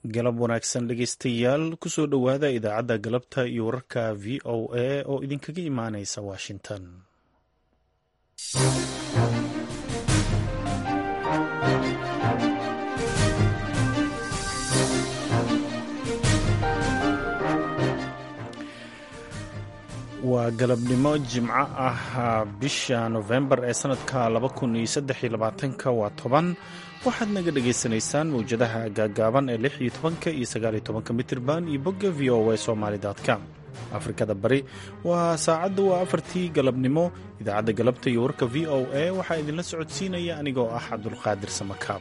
galab wanaagsan dhegeystayaal kusoo dhowaada idaacadda galabta iyo wararka v o a oo idinkaga imaaneysa washington waa galabnimo jimco ah bisha nofembar ee sanadka waa toban waxaad naga dhagaysanaysaan mawjadaha gaagaaban ee lix iyo tobanka iyo sagaaliyo tobanka mitirban iyo bogga v o a somaly com afrikada bari waa saacadda waa afartii galabnimo idaacadda galabta iyo warka v o a waxaa idinla socodsiinaya anigoo ah cabdulqaadir samakaab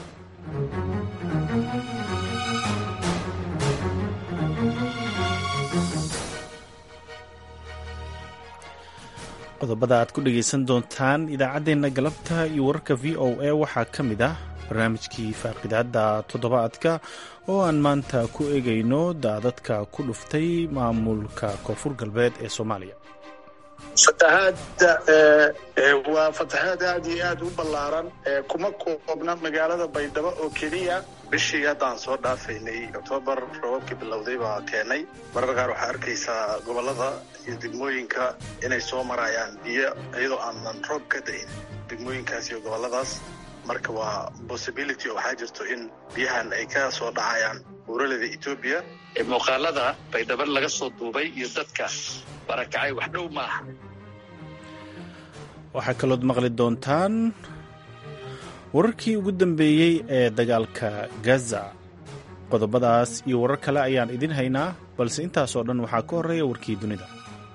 qodobada aad ku dhegaysan doontaan idaacaddeenna galabta iyo wararka v o a waxaa ka mid ah barnaamijkii faaqidaadda toddobaadka oo aan maanta ku eegayno daadadka ku dhuftay maamulka koonfur galbeed ee soomaaliya fatahaadda waa fatahaad aad iyo aad u ballaaran kuma koobna magaalada baydhabo oo keliya bishii haddaan soo dhaafaynay oktoobar roobabkii bilowday baa keenay marar qaar waxaa arkaysaa gobollada iyo degmooyinka inay soo marayaan biyo iyadoo aanan roob ka dayn degmooyinkaas iyo gobolladaas marka waa possibility oo waxaa jirto in biyahan ay ka soo dhacayaan buuraleda etoobiya muuqaalada baydhabo laga soo duubay iyo dadka barakacay wax dhow maaha waxaa kalood maqli doontaan wararkii ugu dambeeyey ee dagaalka gaza qodobadaas iyo warar kale ayaan idin haynaa balse intaasoo dhan waxaa ka horreeya warkii dunida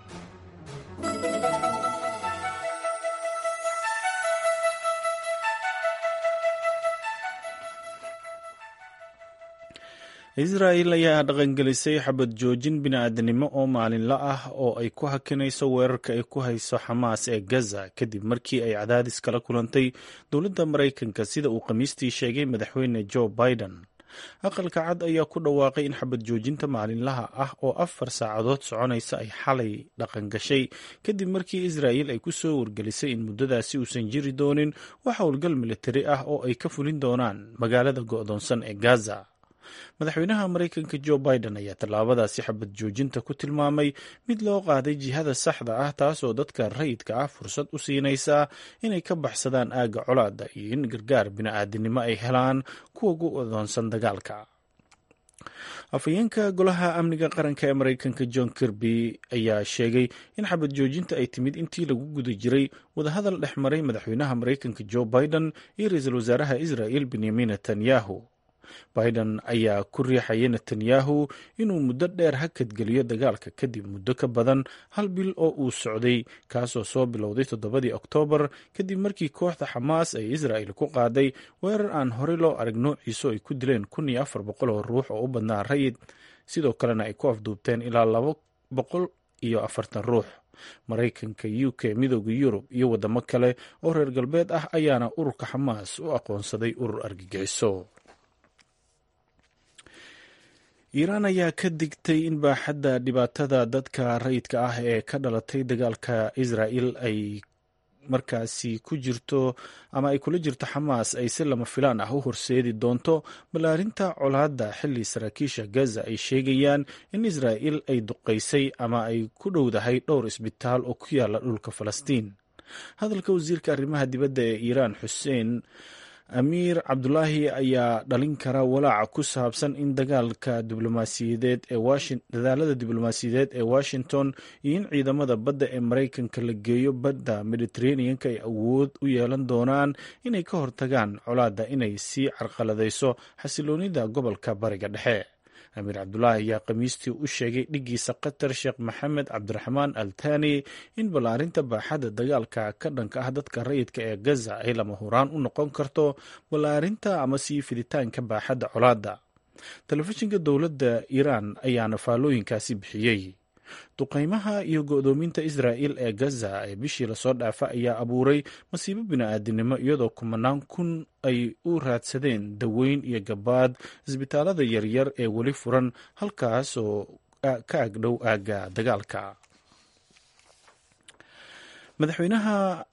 israa'il ayaa dhaqangelisay xabad joojin bini'aadanimo oo maalinla ah oo ay ku hakinayso weerarka ay ku hayso xamaas ee gaza kadib markii ay cadaadis kala kulantay dowladda maraykanka sida uu khamiistii sheegay madaxweyne joe biden aqalka cad ayaa ku dhawaaqay in xabad joojinta maalinlaha ah oo afar saacadood soconaysa ay xalay dhaqan gashay kadib markii israa'il ay ku soo wargelisay in muddadaasi uusan jiri doonin wax howlgal militari ah oo ay ka fulin doonaan magaalada go'doonsan ee gaza madaxweynaha maraykanka joe biden ayaa tallaabadaasi xabad joojinta ku tilmaamay mid loo qaaday jihada saxda ah taasoo dadka rayidka ah fursad u siinaysa inay ka baxsadaan aagga colaadda iyo in gargaar bini'aadanimo ay helaan kuwa gu adoonsan dagaalka afhayeenka golaha amniga qaranka ee maraykanka john kirby ayaa sheegay in xabad joojinta ay timid intii lagu guda jiray wadahadal dhex maray madaxweynaha maraykanka joe biden iyo ra-iisul wasaaraha israa'il benyamin netanyahu biden ayaa ku riixayay netanyahu inuu muddo dheer hakadgeliyo dagaalka kadib muddo ka badan hal bil oo uu socday kaasoo soo bilowday toddobadii oktoobar kadib markii kooxda xamaas ay israa'il ku qaaday weerar aan horey loo arag noociisu ay ku dileen kun iyo afar boqol oo ruux oo u badnaa rayid sidoo kalena ay ku afduubteen ilaa laba boqol iyo afartan ruux maraykanka u k midooda yurub iyo waddamo kale oo reer galbeed ah ayaana ururka xamaas u aqoonsaday urur argagixiso iiraan ayaa ka digtay in baaxadda dhibaatada dadka rayidka ah ee ka dhalatay dagaalka israa'il ay markaasi ku jirto ama ay kula jirto xamaas ay si lama filaan ah u horseedi doonto ballaarinta colaadda xilli saraakiisha gaza ay sheegayaan in israa'il ay duqaysay ama ay ku dhowdahay dhowr isbitaal oo ku yaala dhulka falastiin hadalka wasiirka arrimaha dibadda ee iiraan xuseen amiir cabdulaahi ayaa dhalin kara walaaca ku saabsan in dagaalka diblomaasiyadeed ee dadaalada diblomaasiyadeed ee washington iyo in ciidamada badda ee maraykanka la geeyo badda mediteraneanka ay awood u yeelan doonaan inay ka hortagaan colaadda inay sii carqaladayso xasiloonida gobolka bariga dhexe amiir cabdulaahi ayaa khamiistii u sheegay dhiggiisa qatar sheekh maxamed cabdiraxmaan al thani in ballaarinta baaxadda dagaalka ka dhanka ah dadka rayidka ee gaza ay lama huraan u noqon karto ballaarinta ama sii fiditaanka baaxadda colaadda telefishinka dowladda iiraan ayaana faallooyinkaasi bixiyey duqaymaha iyo go'doominta israa'il ee gaza ee bishii lasoo dhaafa ayaa abuuray masiibo bini'aadinimo iyadoo kumanaan kun ay u raadsadeen daweyn iyo gabaad isbitaalada yaryar ee weli furan halkaas oo ka agdhow aagga dagaalka madaxweynaha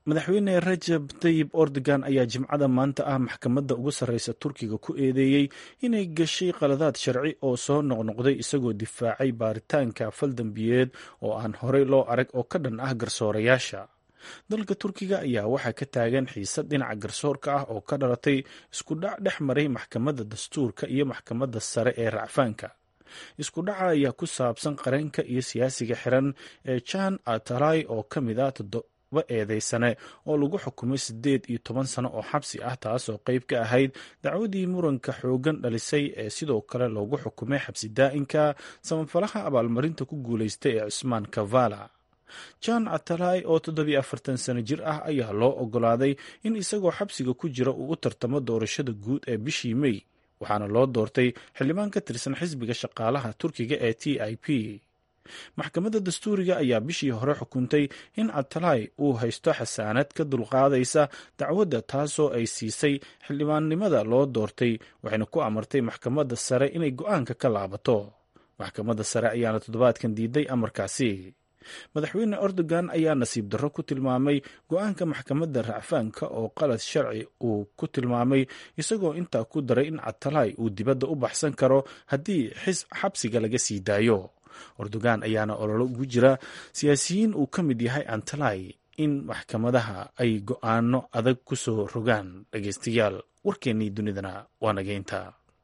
madaxweyne rajab tayib ordogan ayaa jimcada maanta ah maxkamadda ugu sarreysa turkiga ku eedeeyey inay gashay qaladaad sharci oo soo noqnoqday isagoo difaacay baaritaanka faldambiyeed oo aan horey loo arag oo ka dhan ah garsoorayaasha dalka turkiga ayaa waxaa ka taagan xiisad dhinaca garsoorka ah oo ka dhalatay isku dhac dhex maray maxkamadda dastuurka iyo maxkamadda sare ee racfaanka isku dhaca ayaa ku saabsan qareenka iyo siyaasiga xiran ee jan atalai oo ka mid ah toddoba eedeysane oo lagu xukumay siddeed iyo toban sano oo xabsi ah taasoo qayb ka ahayd dacwadii muranka xoogan dhalisay ee sidoo kale loogu xukumay xabsi daa'inka samafalaha abaalmarinta ku guulaystay ee cusmaan kavala jan atalai oo toddobiyo afartan sano jir ah ayaa loo ogolaaday in isagoo xabsiga ku jira uu u tartamo doorashada guud ee bishii mey waxaana loo doortay xildhibaan ka tirsan xisbiga shaqaalaha turkiga ee t i p maxkamadda dastuuriga ayaa bishii hore xukuntay in atalai uu haysto xasaanad ka dulqaadaysa dacwadda taasoo ay siisay xildhibaannimada loo doortay waxayna ku amartay maxkamadda sare inay go-aanka ka laabato maxkamadda sare ayaana toddobaadkan diiday amarkaasi madaxweyne erdogan ayaa nasiib darro ku tilmaamay go-aanka maxkamadda racfaanka oo qalad sharci uu ku tilmaamay isagoo intaa ku daray in atalai uu dibadda u baxsan karo haddii xabsiga laga sii daayo erdogan ayaana ololo ugu jira siyaasiyiin uu ka mid yahay antalai in maxkamadaha ay go-aano adag ku soo rogaan dhageystayaal warkeennii dunidana waa nageynta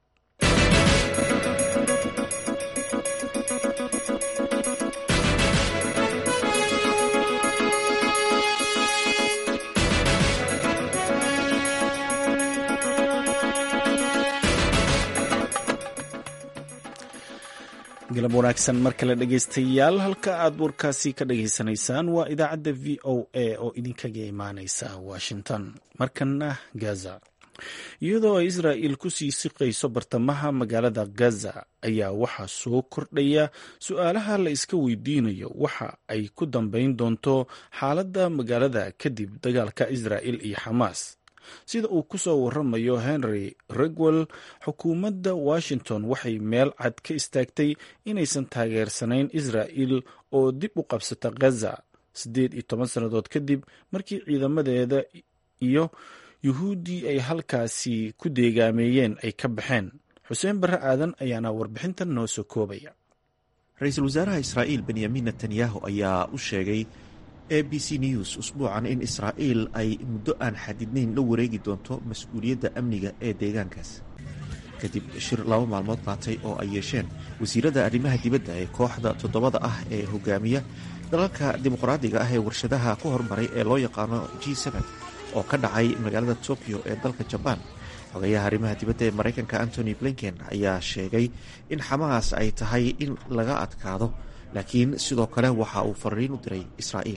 galab wanaagsan mar kale dhegeystayaal halka aad warkaasi ka dhageysanaysaan waa idaacadda v o a oo idinkaga imaaneysa washington markana gaza iyadoo ay israa'il kusii siqayso bartamaha magaalada gaza ayaa waxaa soo kordhaya su-aalaha la iska weydiinayo waxa ay ku dambeyn doonto xaaladda magaalada kadib dagaalka israa'il iyo xamaas sida uu ku soo waramayo henry regwell xukuumadda washington waxay meel cad ka istaagtay inaysan taageersanayn israa'il oo dib u qabsata gaza siddeed iyo toban sannadood kadib markii ciidamadeeda iyo yuhuuddii ay halkaasi ku deegaameeyeen ay ka baxeen xuseen barre aadan ayaana warbixintan noo soo koobaya ra-iisul wasaaraha israa'iil benyamin netanyahu ayaa u sheegay a b c news usbuucan in israa'iil ay muddo aan xadidnayn la wareegi doonto mas-uuliyadda amniga ee deegaankaas kadib shir laba maalmood qaatay oo ay yeesheen wasiirada arrimaha dibadda ee kooxda toddobada ah ee hogaamiya dalalka dimuqraadiga ah ee warshadaha ku hormaray ee loo yaqaano g oo ka dhacay magaalada tokyo ee dalka jabaan xogayaha arrimaha dibadda ee maraykanka antony blinken ayaa sheegay in xamaas ay tahay in laga adkaado laakiin sidoo kale waxa uu fariin u diray israa'iil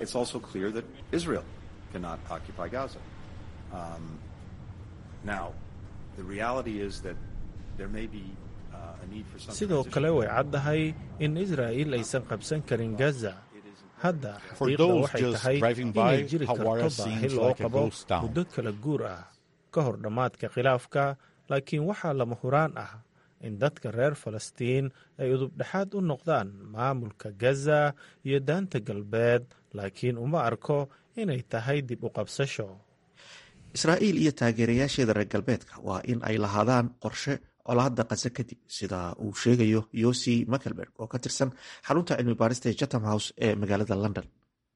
sidoo kale way caddahay in israa'iil aysan qabsan karin gaza hadda xaqiiqda waxay tahay inay jiri karto baahi loo qabo muddo kala guur ah ka hor dhammaadka khilaafka laakiin waxaa lama huraan ah in dadka reer falastiin ay udubdhexaad u noqdaan maamulka gaza iyo daanta galbeed laakiin uma arko inay tahay dib u qabsasho israa'iil iyo taageerayaasheeda reer galbeedka waa in ay lahaadaan qorshe colaadda qase kadib sida uu sheegayo yosi makelberg oo ka tirsan xarunta cilmi baarista ee chatham house ee magaalada london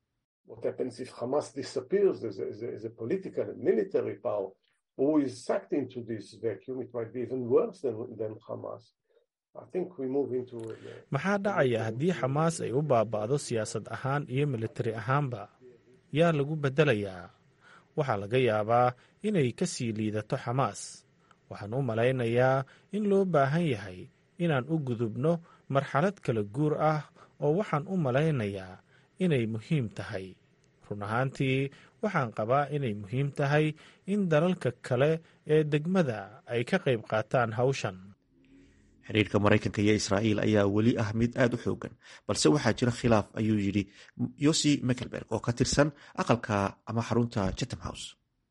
maxaa dhacaya haddii xamaas ay u baaba'do siyaasad ahaan iyo militari ahaanba yaa lagu beddelayaa waxaa laga yaabaa inay ka sii liidato xamaas waxaan u malaynayaa in loo baahan yahay inaan u gudubno marxalad kala guur ah oo waxaan u malaynayaa inay muhiim tahay run ahaantii waxaan qabaa inay muhiim tahay in dalalka kale ee degmada ay ka qayb qaataan hawshan xiriirka maraykanka iyo israa'iil ayaa weli ah mid aada u xoogan balse waxaa jira khilaaf ayuu yidhi yosi mekelberg oo ka tirsan aqalka ama xarunta chatham house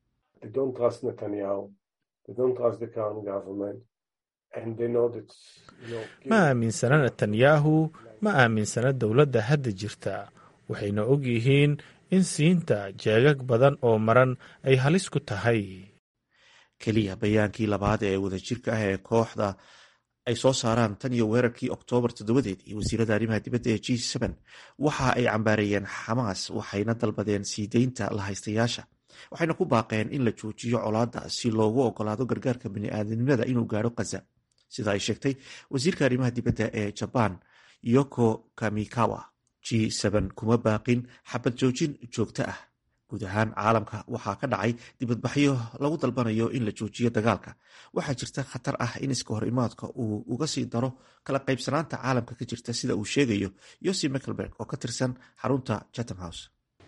ma aaminsana netanyahu ma aaminsana dowladda hadda jirta waxayna og yihiin in siinta jeegag badan oo maran ay halis ku tahay keliya bayaankii labaad ee wadajirka ah ee kooxda ay soo saaraan tan iyo weerarkii oktoobar toddobadeed iyo wasiirada arrimaha dibadda ee g waxa ay cambaareeyeen xamaas waxayna dalbadeen sii deynta la haystayaasha waxayna ku baaqeen in la joojiyo colaadda si loogu ogolaado gargaarka bini'aadanimada inuu gaadho kaza sida ay sheegtay wasiirka arrimaha dibadda ee jabaan yoko kamikawa g kuma baaqin xabad joojin joogto ah guud ahaan caalamka waxaa ka dhacay dibadbaxyo lagu dalbanayo in la joojiyo dagaalka waxaa jirta khatar ah in iska hor imaadka uu uga sii daro kala qaybsanaanta caalamka ka jirta sida uu sheegayo yosi mickelberg oo ka tirsan xarunta chatham house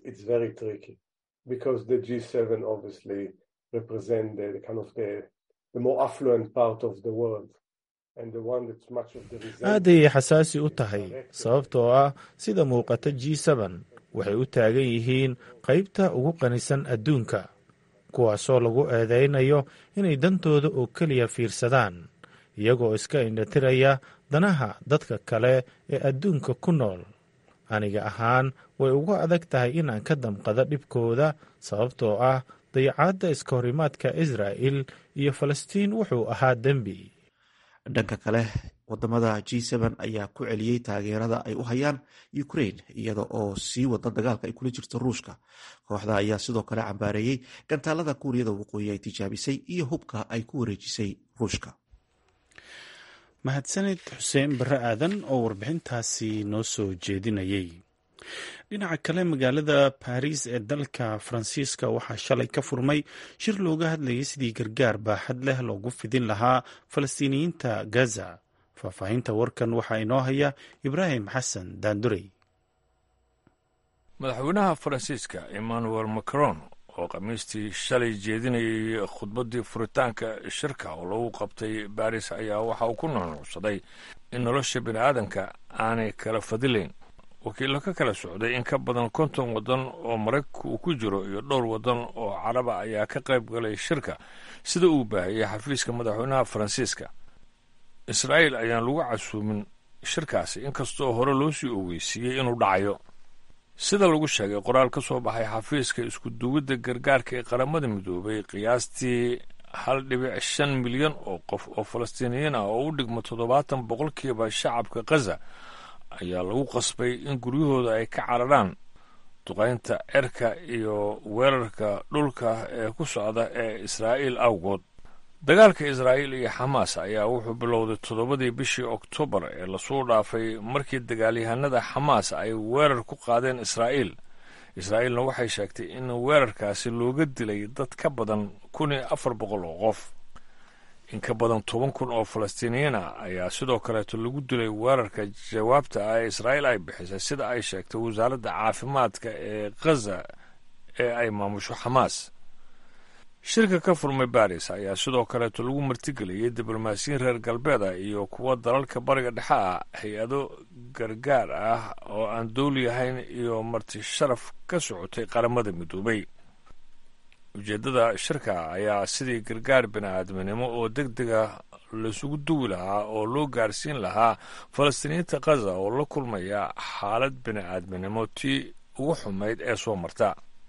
aad ayay xasaasi u tahay sababtoo ah sida muuqata g waxay u taagan yihiin qaybta ugu qanisan adduunka kuwaasoo lagu eedeynayo inay dantooda oo keliya fiirsadaan iyagoo iska indhatiraya danaha dadka kale ee adduunka ku nool aniga ahaan way uga adag tahay inaan ka damqado dhibkooda sababtoo ah dayacaadda iska horimaadka israa'il iyo falastiin wuxuu ahaa dembi dhanka kale wadamada g ayaa ku celiyey taageerada ay u hayaan ukraine iyada oo sii wada dagaalka ay kula jirto ruushka kooxda ayaa sidoo kale cambaareeyey gantaalada kuuriyada waqooyi ay tijaabisay iyo hubka ay ku wareejisay ruushka mahadsanid xuseen barre aadan oo warbixintaasi noo soo jeedinayay dhinaca kale magaalada baris ee dalka faransiiska waxaa shalay ka furmay shir looga hadlayay sidii gargaar baaxad leh loogu fidin lahaa falastiiniyiinta gaza faahfaahinta warkan waxaa inoo haya ibraahim xasan daandurey madaxweynaha faransiiska emmanuel macron oo khamiistii shalay jeedinayay khudbaddii furitaanka shirka oo lagu qabtay baris ayaa waxa uu ku nuunuucsaday in nolosha bini aadanka aanay kala fadilayn wakiillo ka kala socday in ka badan konton waddan oo maraykanka uu ku jiro iyo dhowr waddan oo caraba ayaa ka qayb galay shirka sida uu baahiyey xafiiska madaxweynaha faransiiska israa'iil ayaan lagu casuumin shirkaasi inkastoo hore loo sii ogeysiiyey inuu dhacayo sida lagu sheegay qoraal ka soo baxay xafiiska isku-duwidda gargaarka ee qaramada midoobay qiyaastii hal dhibic shan milyan oo qof oo falastiiniyiin ah oo u dhigma toddobaatan boqolkiiba shacabka khaza ayaa lagu qasbay in guryahooda ay ka cararaan duqaynta cerka iyo weerarka dhulka ee ku socda ee israa'iil awgood dagaalka israa'iil iyo xamaas ayaa wuxuu bilowday toddobadii bishii oktoobar ee lasoo dhaafay markii dagaalyahanada xamaas ay weerar ku qaadeen israa'iil israa'iilna waxay sheegtay in weerarkaasi looga dilay dad ka badan kun iyo afar boqol oo qof in ka badan toban kun oo falastiiniyiin ah ayaa sidoo kaleeto lagu dilay weerarka jawaabta ah ee israa'iil ay bixisay sida ay sheegtay wasaaradda caafimaadka ee khaza ee ay maamusho xamaas shirka ka furmay baris ayaa sidoo kaleeto lagu martigeliyey diblomaasiyiin reer galbeed ah iyo kuwa dalalka bariga dhexe ah hay-ado gargaar ah oo aan dowli ahayn iyo marti sharaf ka socotay qaramada midoobay ujeeddada shirka ayaa sidii gargaar bini-aadminimo oo deg dega laisugu duwi lahaa oo loo gaarsiin lahaa falastiiniyiinta khaza oo la kulmaya xaalad bini-aadminimo tii ugu xumayd ee soo marta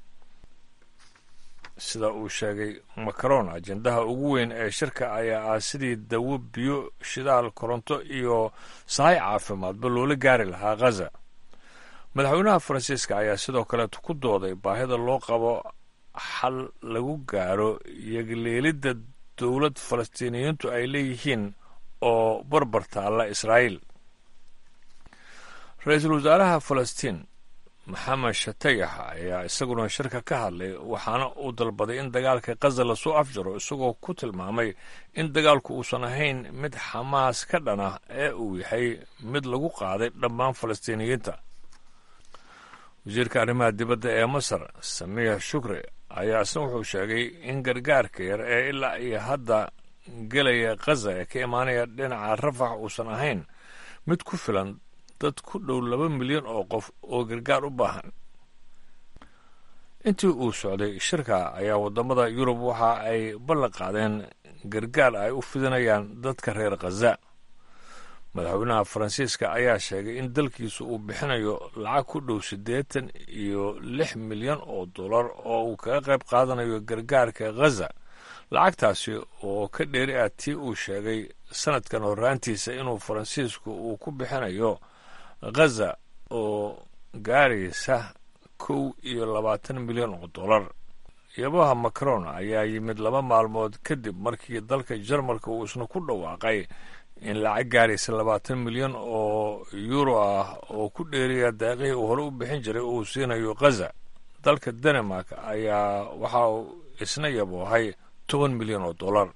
sida uu sheegay macron ajendaha ugu weyn ee shirka ayaa ah sidii dawo biyo shidaal koronto iyo sahay caafimaadba loola gaari lahaa khaza madaxweynaha faransiiska ayaa sidoo kaleeto ku dooday baahida loo qabo xal lagu gaaro yagleelidda dowlad falastiiniyiintu ay leeyihiin oo barbar taalla israa'iil ra-iisul wasaaraha falastiin maxamed shatayax ayaa isaguna shirka ka hadlay waxaana uu dalbaday in dagaalka khaza lasoo afjaro isagoo ku tilmaamay in dagaalku uusan ahayn mid xamaas ka dhana ee uu yahay mid lagu qaaday dhammaan falastiiniyiinta wasiirka arrimaha dibadda ee masar samiix shukri ayaa isna wuxuu sheegay in gargaarka yar ee ilaa iyo hadda gelaya khaza ee ka imaanaya dhinaca rafax uusan ahayn mid ku filan dad ku dhow laba milyan oo qof oo gargaar u baahan intii uu socday shirka ayaa waddamada yurub waxa ay ballan qaadeen gargaar ay u fidinayaan dadka reer khaza madaxweynaha faransiiska ayaa sheegay in dalkiisu uu bixinayo lacag ku dhow siddeetan iyo lix milyan oo dollar oo uu kaga qayb qaadanayo gargaarka ghaza lacagtaasi oo ka dheeri ah tii uu sheegay sanadkan horraantiisa inuu faransiisku uu ku bixinayo ghaza oo gaaraysa kow iyo labaatan milyan oo dollar yabaha macron ayaa yimid laba maalmood kadib markii dalka jarmalka uu isna ku dhawaaqay in lacag gaaraysa labaatan milyan oo yuuro ah oo ku dheeriya daaqihii uu hore u bixin jiray uu siinayo ghaza dalka denmark ayaa waxa uu isna yaboohay toban milyan oo dollar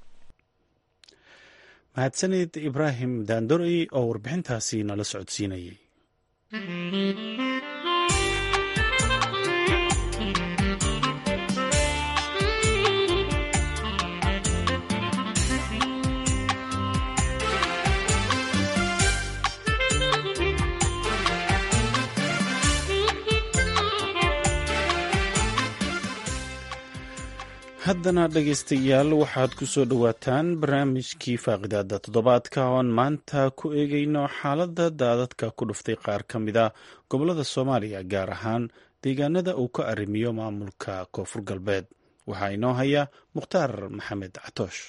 mahadsanid ibraahim daandorey oo warbixintaasi nala socodsiinayay haddana dhegaystayaal waxaad ku soo dhowaataan barnaamijkii faaqidaada toddobaadka oon maanta ku eegayno xaaladda daadadka ku dhuftay qaar ka mid a gobollada soomaaliya gaar ahaan deegaanada uu ka arrimiyo maamulka koonfur galbeed waxaa inoo haya mukhtaar maxamed catoosh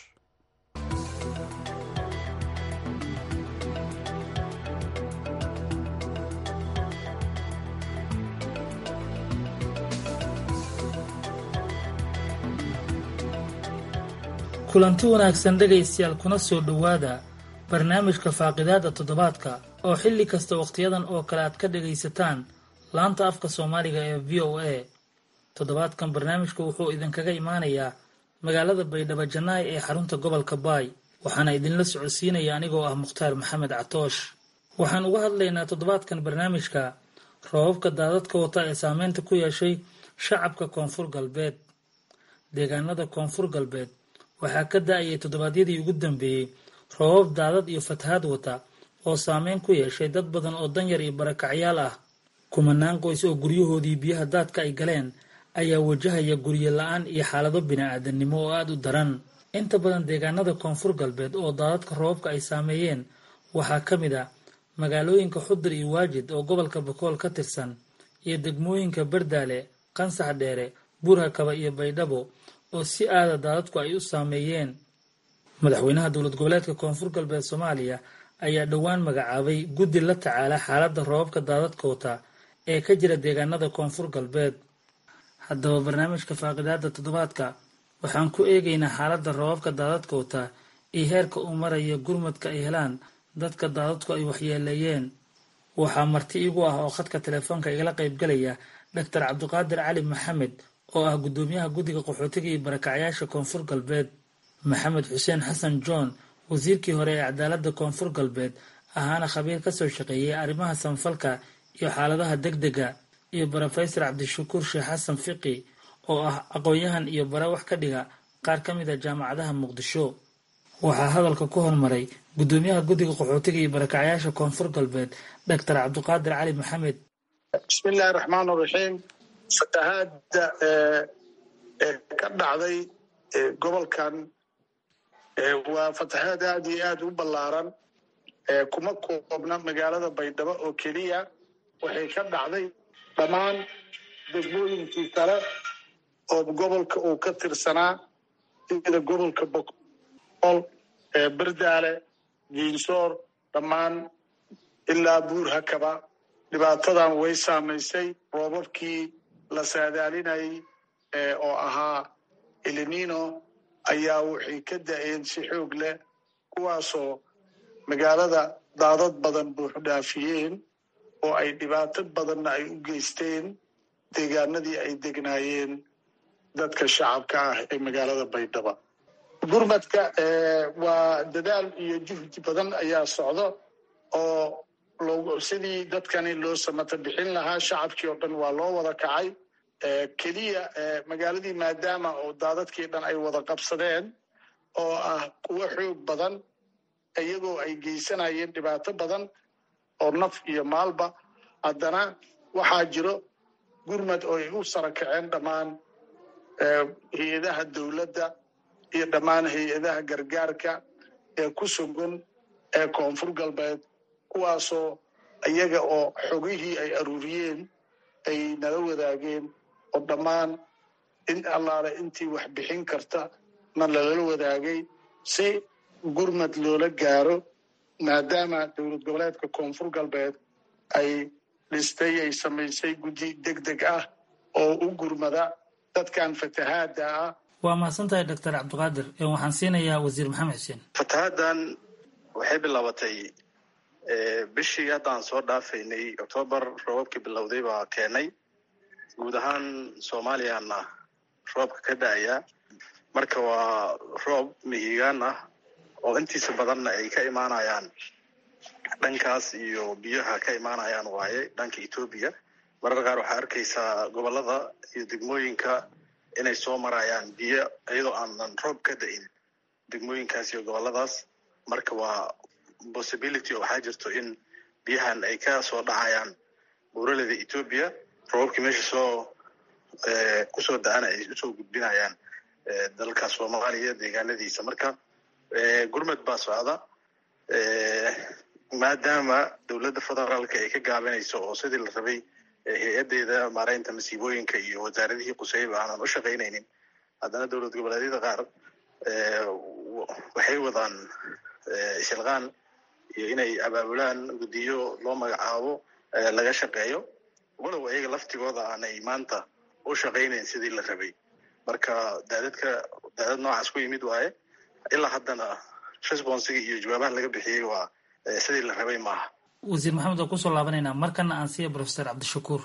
kulanti wanaagsan dhegaystayaal kuna soo dhowaada barnaamijka faaqidaada toddobaadka oo xilli kasta wakhtiyadan oo kale aad ka dhagaysataan laanta afka soomaaliga ee v o a toddobaadkan barnaamijku wuxuu idinkaga imaanayaa magaalada baydhabo jannaay ee xarunta gobolka baay waxaana idinla socodsiinaya anigoo ah mukhtaar maxamed catoosh waxaan uga hadlaynaa toddobaadkan barnaamijka roobabka daadadka wata ee saameynta ku yeeshay shacabka koonfur galbeed deegaanada koonfur galbeed waxaa ka da-ayay toddobaadyadii ugu dambeeyey roobab daadad iyo fatahaad wata oo saameyn ku yeeshay dad badan oo danyar iyo barakacyaal ah kumanaan qoys oo guryahoodii biyaha daadka ay galeen ayaa wajahaya guryo la-aan iyo xaalado bini-aadannimo oo aada u daran inta badan deegaanada koonfur galbeed oo daadadka roobabka ay saameeyeen waxaa ka mid ah magaalooyinka xudur iyo waajid oo gobolka bakool ka tirsan iyo degmooyinka bardaale qansax dheere buurhakaba iyo baydhabo oo si aada daadadku ay u saameeyeen madaxweynaha dowlad goboleedka koonfur galbeed soomaaliya ayaa dhowaan magacaabay guddi la tacaala xaaladda roobabka daadadka wata ee ka jira deegaanada koonfur galbeed haddaba barnaamijka faaqidaada toddobaadka waxaan ku eegaynaa xaaladda roobabka daadadka wata iyo heerka uu maraya gurmadka ay helaan dadka daadadku ay waxyeeleeyeen waxaa marti igu ah oo khadka telefoonka igala qaybgalaya doctor cabdiqaadir cali maxamed oo ah guddoomiyaha guddiga qaxootiga iyo barakacyaasha koonfur galbeed maxamed xuseen xasan john wasiirkii hore ee cadaaladda koonfur galbeed ahaana khabiir kasoo shaqeeyay arrimaha sanfalka iyo xaaladaha degdega iyo brofesor cabdishakuur sheekh xasan fiqi oo ah aqoon-yahan iyo bara wax ka dhiga qaar ka mid a jaamacadaha muqdisho waxaa hadalka ku hormaray guddoomiyaha guddiga qaxootiga iyo barakacyaasha koonfur galbeed doctor cabdiqaadir cali maxamed bismillahi raxmaan raxiim fatahaadda ka dhacday gobolkan waa fatahaad aad iyo aad u ballaaran kuma koobna magaalada baydhabo oo keliya waxay ka dhacday dhammaan degmooyinkii kale oo gobolka uu ka tirsanaa sida gobolka boqol berdaale giinsoor dhammaan ilaa buur hakaba dhibaatadan way saamaysay roobabkii la saadaalinayay oo ahaa elinino ayaa waxay ka da-een si xoog leh kuwaasoo magaalada daadad badan buuxu dhaafiyeen oo ay dhibaato badanna ay u geysteen deegaanadii ay degnaayeen dadka shacabka ah ee magaalada baydhaba gurmadka waa dadaal iyo juhdi badan ayaa socdo oo sidii dadkani loo samata bixin lahaa shacabkii oo dhan waa loo wada kacay keliya magaaladii maadaama oo daadadkii dhan ay wada qabsadeen oo ah kuwo xoog badan iyagoo ay geysanayeen dhibaato badan oo naf iyo maalba haddana waxaa jiro gurmad oo ay u sara kaceen dhammaan hay-adaha dowladda iyo dhammaan hay-adaha gargaarka ee ku sugan ee koonfur galbeed kuwaasoo iyaga oo xogihii ay aruuriyeen ay nala wadaageen oo dhammaan in allaale intii wax bixin karta na lalala wadaagay si gurmad loola gaaro maadaama dowlad goboleedka koonfur galbeed ay dhistay ay samaysay guddi deg deg ah oo u gurmada dadkan fatahaada ah waa mahadsantahay doctor cabdiqaadir waxaan siinayaa wasiir maxamed xuseen fatahaaddan waxay bilaabatay bishii haddaan soo dhaafaynay octoobar roobabkii bilowday baa keenay guud ahaan soomaaliyana roobka ka da-aya marka waa roob mihigaan ah oo intiisa badanna ay ka imaanayaan dhankaas iyo biyaha ka imaanayaan waaye dhanka etoobiya marar qaar waxaa arkaysaa gobolada iyo degmooyinka inay soo marayaan biyo iyadoo aanan roob ka da-in degmooyinkaas iyo goboladaas marka waa possibility oo waxaa jirto in biyahan ay ka soo dhacayaan buuraleda etoobiya roobabkii meesha soo kusoo da-ana ay usoo gudbinayaan dalka soomaaliya deegaanadiisa marka gurmad baa socda maadaama dowladda federaalka ay ka gaabinayso oo sidii la rabay hay-adeeda maareynta masiibooyinka iyo wasaaradihii quseyba aanan u shaqaynaynin haddana dowlad goboleedyada qaar waxay wadaan shilqaan iyo inay abaabulaan guddiyo loo magacaabo laga shaqeeyo walow ayaga laftigooda aanay maanta u shaqaynayn sidii la rabay marka daadadka daadad noocaas ku yimid waaye ilaa haddana responsiga iyo jawaabaha laga bixiyey waa sidii la rabay maaha wasiir maxamed waa kusoo laabanaynaa markana aan siiya professor cabdishakuur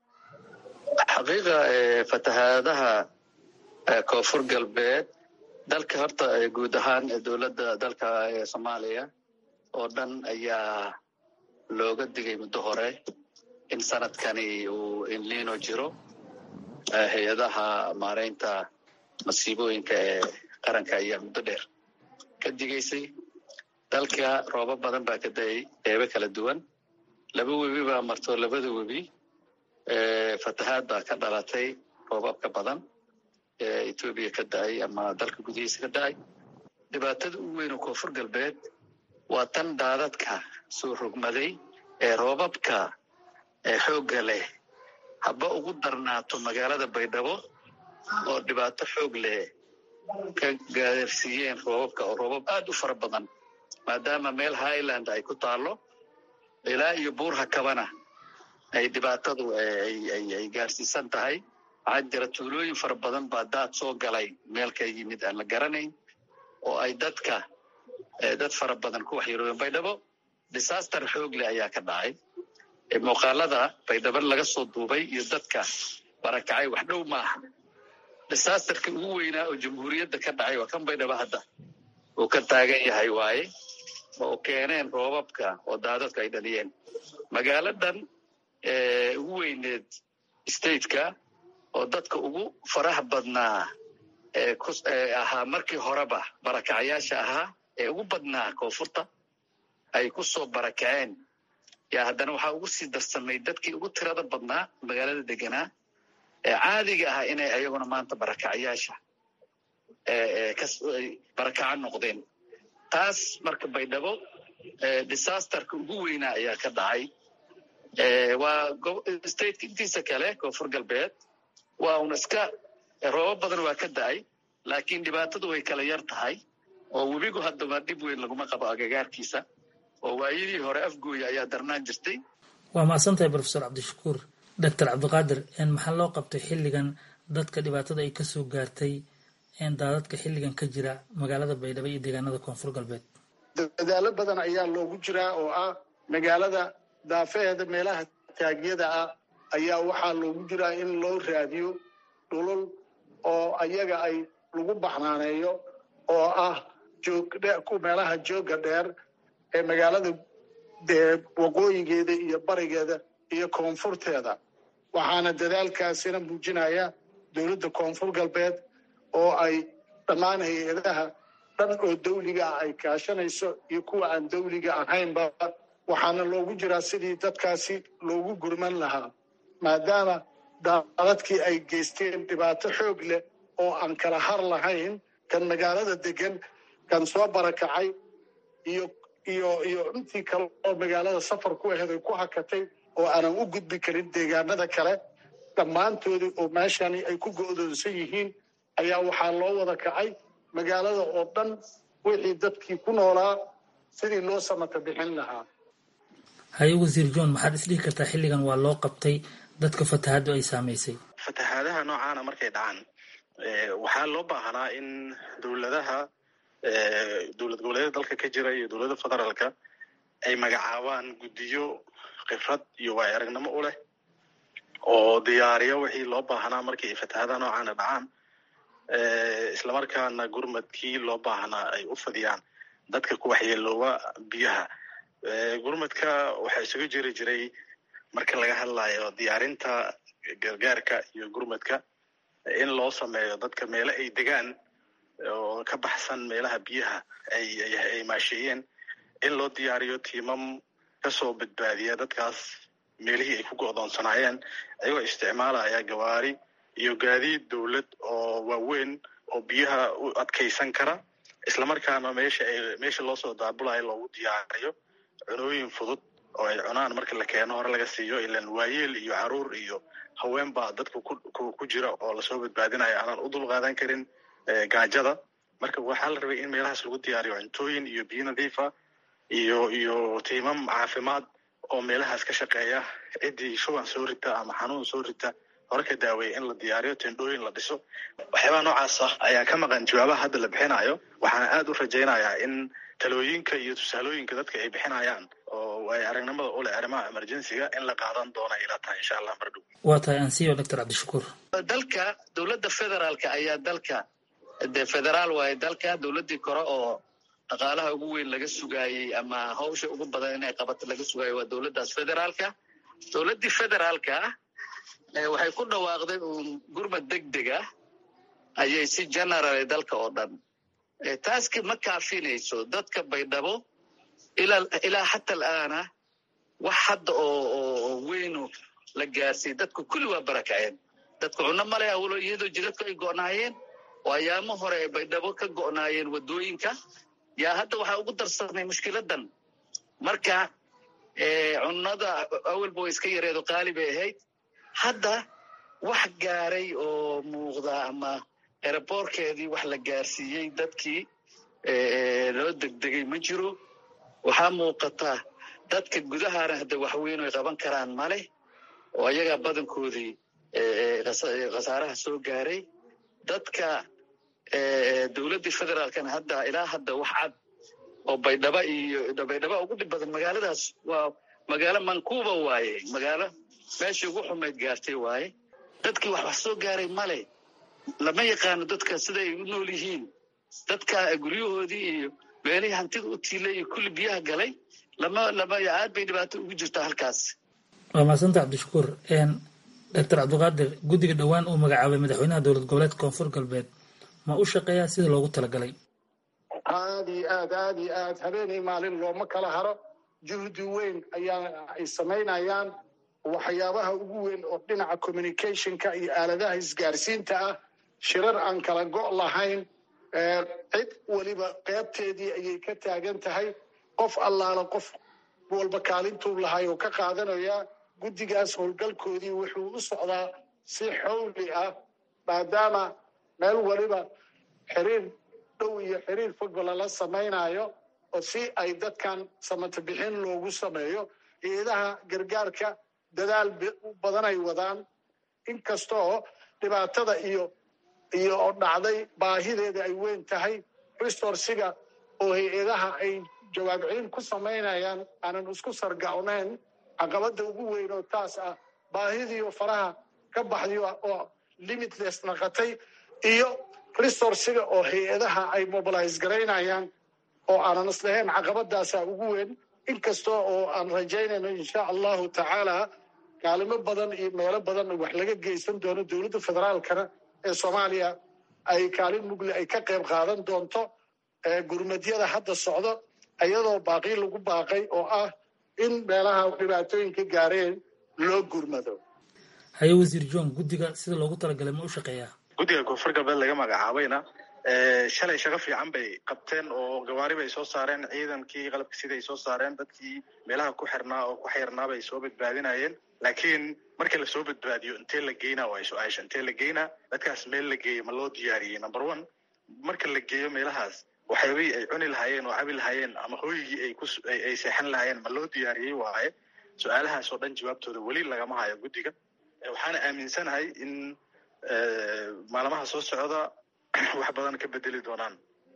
xaqiiqa fatahaadaha koonfur galbeed dalka horta guud ahaan dowladda dalka soomaaliya oo dhan ayaa looga digay muddo hore in sanadkani uu inlino jiro hay-adaha maareynta masiibooyinka ee qaranka ayaa muddo dheer ka digaysay dalka roobo badan baa ka da-ay qeybo kala duwan laba webi baa marto labada webi fatahaad baa ka dhalatay roobabka badan ee etoobiya ka da-ay ama dalka gudihiisa ka da-ay dhibaatada ugu weyn oo koonfur galbeed waa tan daadadka soo rogmaday ee roobabka ee xoogga leh haba ugu darnaato magaalada baydhabo oo dhibaato xoog leh ka gaarsiiyeen roobabka oo roobab aad u fara badan maadaama meel highland ay ku taalo ilaa iyo buurha kabana ay dhibaatadu ay gaarsiisan tahay waxaa jira tuulooyin fara badan baa daad soo galay meel ka yimid aan la garanayn oo ay dadka dad fara badan ku waxyeeloobeen baydhabo disaster xoogle ayaa ka dhacay muuqaalada baydhabo laga soo duubay iyo dadka barakacay wax dhow maaha disasterka ugu weynaa oo jamhuuriyadda ka dhacay waa kan baydhabo hadda uu ka taagan yahay waaye oo keeneen roobabka oo daadadka ay dhaliyeen magaaladan ugu weyneed stateka oo dadka ugu faraha badnaa ahaa markii horeba barakacayaasha ahaa ee ugu badnaa koonfurta ay ku soo barakaceen yaa haddana waxaa ugu sii darsamay dadkii ugu tirada badnaa magaalada deganaa ee caadiga ahaa inay ayaguna maanta barakacayaasha barakaca noqdeen taas marka baydhabo disasterka ugu weynaa ayaa ka dhacay waa stateka intiisa kale koonfur galbeed waa un iska roobab badan waa ka da-ay laakiin dhibaatadu way kala yar tahay oo webigu haddaba dhib weyn laguma qabo agagaarkiisa oo waayadii hore afgooya ayaa darnaan jirtay waa mahadsantahay profesor cabdishakuur doctor cabdiqaadir maxaa loo qabtay xilligan dadka dhibaatada ay kasoo gaartay daadadka xilligan ka jira magaalada baydhabo iyo deegaanada koonfur galbeed dadaalo badan ayaa loogu jiraa oo ah magaalada daafeheeda meelaha taagyada ah ayaa waxaa loogu jiraa in loo raadiyo dhulul oo ayaga ay lagu baxnaaneeyo oo ah meelaha jooga dheer ee magaalada waqooyigeeda iyo barigeeda iyo koonfurteeda waxaana dadaalkaasina muujinaya dowladda koonfur galbeed oo ay dhammaan hay-adaha dhan oo dawliga ah ay kaashanayso iyo kuwa aan dawliga ahaynba waxaana loogu jiraa sidii dadkaasi loogu gurman lahaa maadaama daadadkii ay geysteen dhibaato xoog leh oo aan kala har lahayn kan magaalada degan kan soo barakacay iyo iyo iyo intii kale oo magaalada safar ku aheed ay ku hakatay oo aanan u gudbi karin deegaanada kale dhammaantoodii oo meeshani ay ku go'doonsan yihiin ayaa waxaa loo wada kacay magaalada oo dhan wixii dadkii ku noolaa sidii loo samata bixin lahaa haye wasiir john maxaad isdhihi kartaa xilligan waa loo qabtay dadka fatahaaddu ay saamaysay fatahaadaha noocaana markay dhacaan waxaa loo baahnaa in dowladaha dowlad goboleedyada dalka ka jira iyo dowladda federaalka ay magacaabaan guddiyo khibrad iyo waay aragnimo u leh oo diyaariya wixii loo baahnaa markii fatahaadaha noocaana dhacaan islamarkaana gurmadkii loo baahnaa ay u fadiyaan dadka ku waxyeelooba biyaha gurmadka waxaa isugu jiri jiray marka laga hadlayo diyaarinta gargaarka iyo gurmadka in loo sameeyo dadka meelo ay degaan oo ka baxsan meelaha biyaha ay maasheeyeen in loo diyaariyo tiimam kasoo badbaadiya dadkaas meelihii ay ku go'doonsanaayeen ayagoo isticmaalaya gawaari iyo gaadiid dowlad oo waaweyn oo biyaha u adkaysan kara islamarkaana meesha ay meesha loosoo daabulayo loogu diyaariyo cunooyin fudud oo ay cunaan marka la keeno hore laga siiyo ilan waayeel iyo caruur iyo haween baa dadka ku jira oo lasoo badbaadinayo aanan u dul qaadan karin gaajada marka waxaa la rabay in meelahaas lagu diyaariyo cuntooyin iyo biyo nadiifa iyo iyo tiimam caafimaad oo meelahaas ka shaqeeya ciddii shuban soo rita ama xanuun soo rita hore ka daaweeya in la diyaariyo tendhooyin la dhiso waxyaabaha noocaas ah ayaa ka maqan jawaabaha hadda la bixinayo waxaana aada u rajaynayaa in talooyinka iyo tusaalooyinka dadka ay bixinayaan oo ay aragnimada u leh arrimaha emergencyga in la qaadan doona ila tahay insha allah mardhow waa tahay ansiyo doctor cabdishakuur dalka dowladda federaalka ayaa dalka de federaal waaye dalka dowladdii kore oo dhaqaalaha ugu weyn laga sugaayey ama hawsha ugu badan inay qabato laga sugaayo waa dowladdaas federaalka dowladdii federaalka waxay ku dhawaaqday uun gurmad deg deg ah ayay si general dalka oo dhan taaski ma kaafinayso dadka baydhabo ilaa xata alaana wax hadda oo weynu la gaarsiiy dadku kulli waa barakaceen dadku cunno male awlo iyadoo jidadku ay go'naayeen oo ayaamo hore ay baydhabo ka go'naayeen waddooyinka yaa hadda waxaa ugu darsamay mushkiladan marka cunnada awalba way iska yareedo qaali bay ahayd hadda wax gaaray oo muuqda ama eraboorkeedii wax la gaarsiiyey dadkii loo degdegay ma jiro waxaa muuqata dadka gudahana hadda waxweyn ay qaban karaan male oo ayagaa badankoodii khasaaraha soo gaaray dadka dowladdii federaalkana hadda ilaa hadda wax cad oo baydhaba iyo baydhaba ugu dhib badan magaaladaas waa magaalo mankuuba waaye magaalo meeshii ugu xumayd gaartay waaye dadkii wax wax soo gaaray male lama yaqaano dadka siday u nool yihiin dadka guryahoodii iyo meelihii hantida u tiilay iyo kulli biyaha galay lama lama aad bay dhibaato ugu jirtaa halkaas waa mahadsanta cabdishakuur doctor cabdiqaadir guddiga dhowaan uu magacaabay madaxweynaha dowlad goboleedka koonfur galbeed ma u shaqeeyaa sida loogu talagalay aad iyo aad aad iyo aad habeenii maalin looma kala haro juhdi weyn ayaa ay samaynayaan waxyaabaha ugu weyn oo dhinaca communicationka iyo aaladaha isgaarsiinta ah shirar aan kala go' lahayn cid weliba qeybteedii ayay ka taagan tahay qof allaala qof walba kaalintuu lahay oo ka qaadanaya guddigaas howlgalkoodii wuxuu u socdaa si xowli ah maadaama meel weliba xiriir dhow iyo xiriir fogba lala samaynayo oo si ay dadkan samata bixin loogu sameeyo eedaha gargaarka dadaal badan ay wadaan inkastoo dhibaatada iyo iyo oo dhacday baahideeda ay weyn tahay resorsiga oo hay-adaha ay jawaab celin ku samaynayaan aanan isku sargacnayn caqabada ugu weyn oo taas ah baahidiio faraha ka baxday oo limitless naqatay iyo resorsiga oo hay-adaha ay mobilize garaynayaan oo aanan islahayn caqabadaasa ugu weyn inkastoo oo aan rajaynayno insha allahu tacaala kaalimo badan iyo meelo badan wax laga geysan doono dowladda federaalkana ee soomaaliya ay kaalin mugle ay ka qayb qaadan doonto gurmadyada hadda socdo iyadoo baaqii lagu baaqay oo ah in meelaha dhibaatooyinka gaareen loo gurmado haye wasiir john guddiga sida loogu talagalay ma u shaqeeyaa guddiga koonfur galbeed laga magacaabayna shalay shaqo fiican bay qabteen oo gawaari bay soo saareen ciidankii qalabka siday soo saareen dadkii meelaha ku xirnaa oo ku xirnaa bay soo badbaadinayeen laakiin marka lasoo badbaadiyo intee la geynaa waa su-aasha intee la geynaa dadkaas meel la geeyo ma loo diyaariyey number one marka la geeyo meelahaas waxyaabihii ay cuni lahaayeen oo cabi lahaayeen ama hooyigii ay kuay seexan lahaayeen ma loo diyaariyey waaye su-aalahaas oo dhan jawaabtooda weli lagama hayo guddiga waxaana aaminsanahay in maalmaha soo socda wax badan ka bedeli doonaan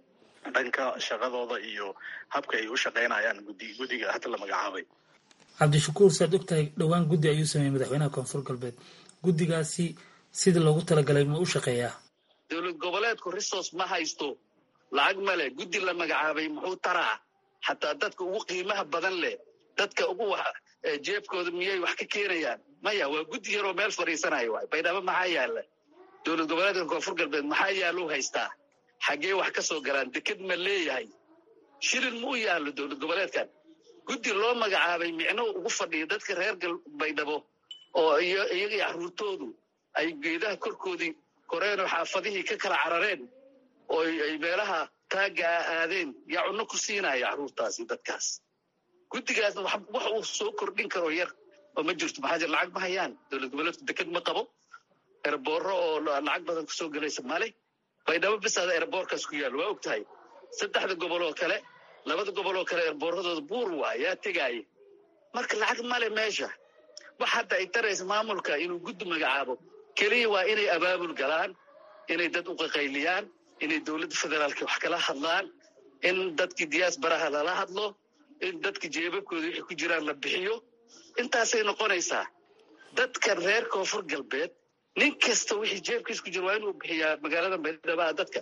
dhanka shaqadooda iyo habka ay u shaqaynayaan gudi guddiga hadda la magacaabay cabdishakuur saad ogtahay dhowaan guddi ayuu sameeyey madaxweynaha koonfur galbeed guddigaasi sidii loogu talagalay ma u shaqeeyaa dowlad goboleedku resource ma haysto lacag male guddi la magacaabay muxuu taraa xataa dadka ugu qiimaha badan leh dadka ugu jeebkooda miyay wax ka keenayaan maya waa guddi yaroo meel fadhiisanayo waay baydhabo maxaa yaala dowlad goboleedka koonfur galbeed maxaa yaaluu haystaa xaggee wax ka soo galaan deked ma leeyahay shilin ma u yaallo dowlad goboleedkan guddi loo magacaabay micno ugu fadhiya dadka reer baydhabo oo iyagii caruurtoodu ay geedaha korkoodii koreenoo xaafadihii ka kala carareen oo ay meelaha taagga ah aadeen yaa cunno ku siinaya caruurtaasi dadkaas guddigaasna wax uu soo kordhin karo yar oo ma jirto maxaa jir lacag ma hayaan dowlad goboleedku deked ma qabo erboorro oo lacag badan kusoo gelaysa male baydhabo bisaada erboorkaas ku yaal waa og tahay saddexda gobol oo kale labada gobol oo kale erboorradooda buur waa yaa tegaaye marka lacag male meesha wax hadda ay taraysa maamulka inuu guddi magacaabo keliya waa inay abaabul galaan inay dad u qaqayliyaan inay dowladda federaalka wax kala hadlaan in dadkii diyaasbaraha lala hadlo in dadka jeebabkooda wixii ku jiraan la bixiyo intaasay noqonaysaa dadka reer koonfur galbeed nin kasta wixii jeebkiis ku jira waa inuu bixiyaa magaalada baydhaba dadka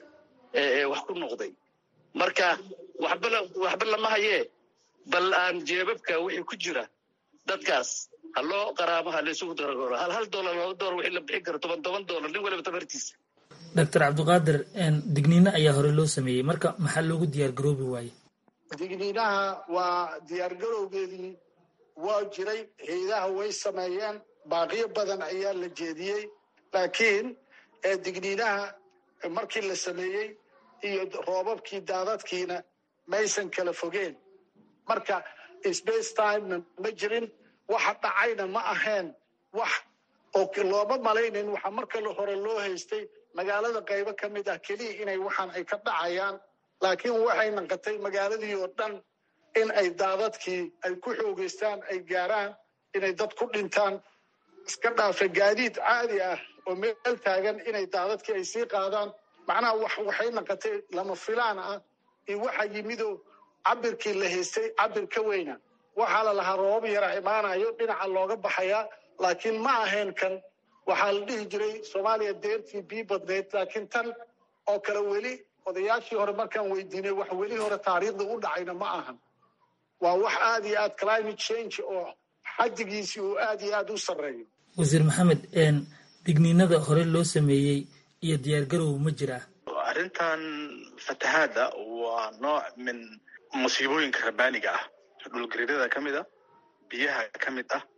wax ku noqday marka waxba waxba lama hayee bal aan jeebabka wixii ku jira dadkaas ha loo qaraamo ha laysugu daragoro hal hal doolar laba doolar wixii la bixin karo toban toban doolar nin waliba tabartiisa doctor cabdiqaadir digniino ayaa hore loo sameeyey marka maxaa loogu diyaar garoobi waaye digniinaha waa diyaargarowgeedii waa jiray haydaha way sameeyeen baaqiyo badan ayaa la jeediyey laakiin digniinaha markii la sameeyey iyo roobabkii daadadkiina maysan kala fogeen marka space timena ma jirin waxa dhacayna ma ahayn wax oo looma malaynin waxa marka hore loo haystay magaalada qaybo ka mid ah keliya inay waxaan ay ka dhacayaan laakiin waxay naqatay magaaladii oo dhan in ay daadadkii ay ku xoogeystaan ay gaaraan inay dad ku dhintaan iska dhaafa gaadiid caadi ah oo meel taagan inay daadadkii ay sii qaadaan macnaha wax waxay naqatay lama filaan ah iyo waxa yimidoo cabirkii la haystay cabir ka weyna waxaa la lahaa roobab yara imaanayo dhinaca looga baxayaa laakiin ma ahayn kan waxaa la dhihi jiray soomaaliya deertii bii badnayd laakiin tan oo kale weli odayaashii hore markaan weydiinay wax weli hore taariikhda u dhacayna ma ahan waa wax aad iyo aad climate change oo xadigiisii uu aad iyo aad u sarreeyo wasiir maxamed digniinada hore loo sameeyey iyo diyaargarow ma jiraa arrintan fatahaadda waa nooc min musiibooyinka rabaaniga ah dhulgariirada ka mid ah biyaha ka mid ah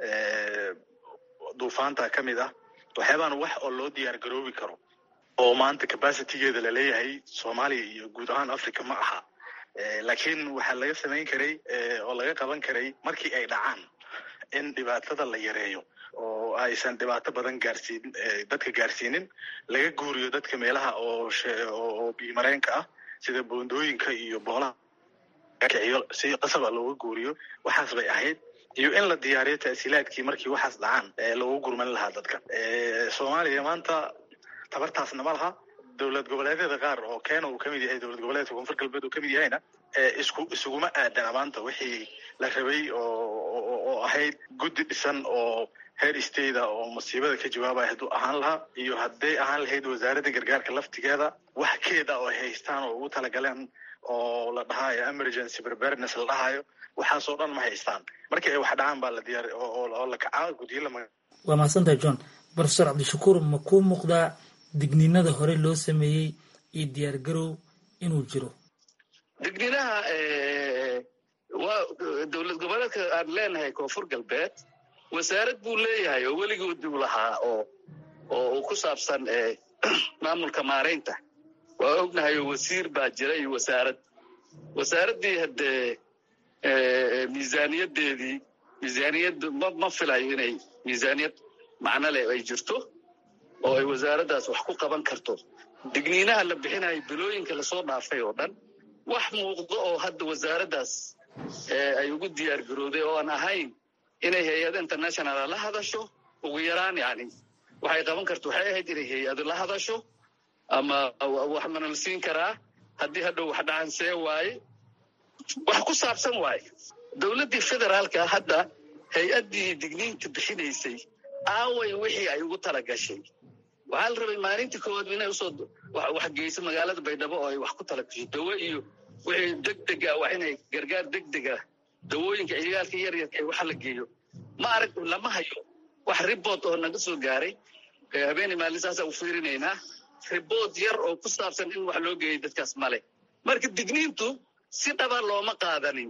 duufaanta ka mid ah waxyaabaan wax oo loo diyaar garoobi karo oo maanta capacitygeeda laleeyahay soomaaliya iyo guud ahaan africa ma aha laakiin waxaa laga samayn karay oo laga qaban karay markii ay dhacaan in dhibaatada la yareeyo oo aysan dhibaato badan gaarsiin dadka gaarsiinin laga guuriyo dadka meelaha oo oo biimareenka ah sida boondooyinka iyo boolaha kiciyo si qasaba looga guuriyo waxaas bay ahayd iyo in la diyaariyo ta'siilaadkii markii waxaas dhacaan loogu gurman lahaa dadka soomaaliya maanta tabartaasna ma laha dowlad goboleedyada qaar oo kenya uu kamid yahay dowlad goboleedka koonfur galbeed uu kamid yahayna isku isuguma aadana maanta wixii la rabay oo ahayd guddi dhisan oo heer stata oo masiibada ka jawaabaya hadduu ahaan lahaa iyo hadday ahaan lahayd wasaaradda gargaarka laftigeeda wax keeda oo ay haystaan oo ugu talagaleen oo la dhahayo emergency preparedness la dhahayo waxaasoo dhan ma haystaan markii ay wax dhacaan baa la diyaar oo la kacaa guddiyo lama waa mahadsantahay john profesor cabdishakuur ma kuu muuqdaa digniinada hore loo sameeyey iyo diyaar garow inuu jiro digniinaha waa dowlad goboleedka aan leenahay koonfur galbeed wasaarad buu leeyahay oo weligooduu lahaa oo oo ku saabsan maamulka maaraynta waa ognahay oo wasiir baa jira iyo wasaarad wasaaraddii haddee miisaaniyaddeedii miisaaniyaddu ma ma filayo inay miisaaniyad macno leh ay jirto oo ay wasaaraddaas wax ku qaban karto digniinaha la bixinayo bilooyinka lasoo dhaafay oo dhan wax muuqdo oo hadda wasaaraddaas ay ugu diyaar garowday oo aan ahayn inay hay-ada internationala la hadasho ugu yaraan yani waxay qaban karto waxay ahayd inay hay-ado la hadasho ama wax mana la siin karaa haddii hadhow wax dhacan see waaye wax ku saabsan waaye dowladdii federaalka hadda hay-addii digniinta bixinaysay aaway wixii ay ugu tala gashay waxaa la rabay maalintii koowaad inay usoo wax geyso magaalada baydhabo oo ay wax ku tala gasho dawo iyo wixii degdega wax inay gargaar degdega dawooyinka ciyaalka yaryarka ee waxa la geeyo ma arag lama hayo wax ribot oo naga soo gaaray habeenay maalin saasaa u fiirinaynaa ribot yar oo ku saabsan in wax loo geeyay dadkaas male marka digniintu si dhaba looma qaadanin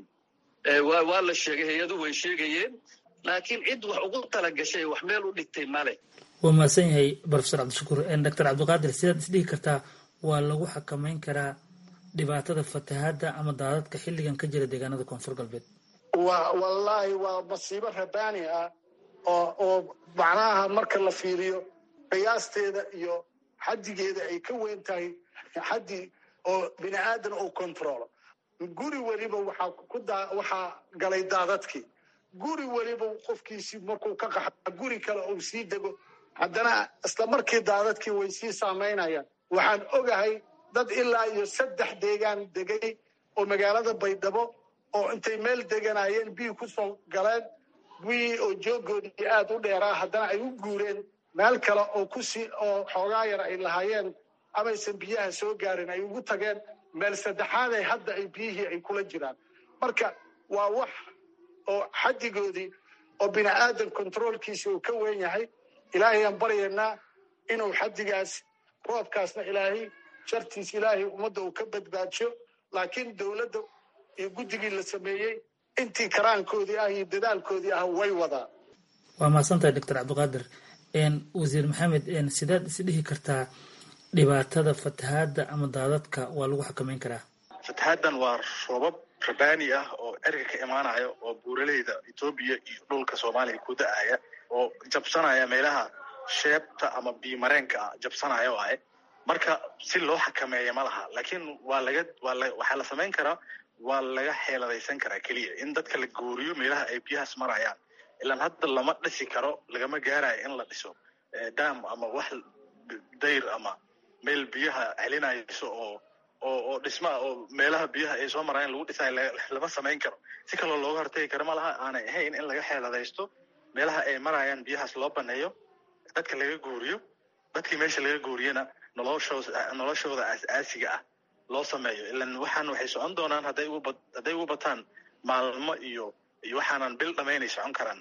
waa la sheegay hay-adu way sheegayeen laakiin cid wax ugu tala gashay wax meel u dhigtay male waa mahadsan yahay profesor cabdishakuur doctor cabdiqaadir sidaad isdhihi kartaa waa lagu xakamayn karaa dhibaatada fatahaadda ama daadadka xilligan ka jira deegaanada koonfur galbeed wa wallaahi waa masiibo rabaani ah oo oo macnaha marka la fiiriyo qiyaasteeda iyo xaddigeeda ay ka weyn tahay xaddi oo bini aadan uu controlo guri weliba waxaa ku daa waxaa galay daadadkii guri weliba qofkiisii markuu ka qaxa guri kale uu sii dego haddana isla markii daadadkii way sii saamaynayaan waxaan ogahay dad ilaa iyo saddex deegaan degay oo magaalada baydhabo oo intay meel deganayeen biyi ku soo galeen biyii oo joogoodii aad u dheeraa haddana ay u guureen meel kale oo kusii oo xoogaa yar ay lahaayeen amaysan biyaha soo gaarin ay ugu tageen meel saddexaaday hadda ay biyihii ay kula jiraan marka waa wax oo xaddigoodii oo bini aadan controolkiisi uu ka weyn yahay ilaahay aan baryaynaa inuu xaddigaas roobkaasna ilaahay shartiis ilaahay ummadda uu ka badbaadsho laakiin dowladda iyo guddigii la sameeyey intii karaankoodii ah iyo dadaalkoodii ah way wadaa waa mahadsantahay doctor cabdiqaadir wasiir maxamed sidaad isdhihi kartaa dhibaatada fatahaadda ama daadadka waa lagu xakamayn karaa fatahaaddan waa roobab rabaani ah oo erga ka imaanaya oo buuraleyda etoobiya iyo dhulka soomaaliya ku da-aya oo jabsanaya meelaha sheebta ama biimareenka ah jabsanaya oo ahe marka si loo xakameeya ma laha laakiin waa laga waa la waxaa la samayn karaa waa laga xeeladaysan karaa keliya in dadka la gooriyo meelaha ay biyahaas marayaan ilaan hadda lama dhisi karo lagama gaarayo in la dhiso dam ama wax dayr ama meel biyaha celinayso oo oo oo dhismaa oo meelaha biyaha ay soo marayaan lagu dhisayo lama samayn karo si kaloo looga hortagi karo ma laha aanay ahayn in laga xeeladaysto meelaha ay marayaan biyahaas loo baneeyo dadka laga guuriyo dadkii meesha laga guuriyana noloshooda noloshooda aas-aasiga ah loo sameeyo ilan waxaan waxay socon doonaan hadday ugu hadday ugu bataan maalmo iyo iyo waxaanan bil dhamaynay socon karaan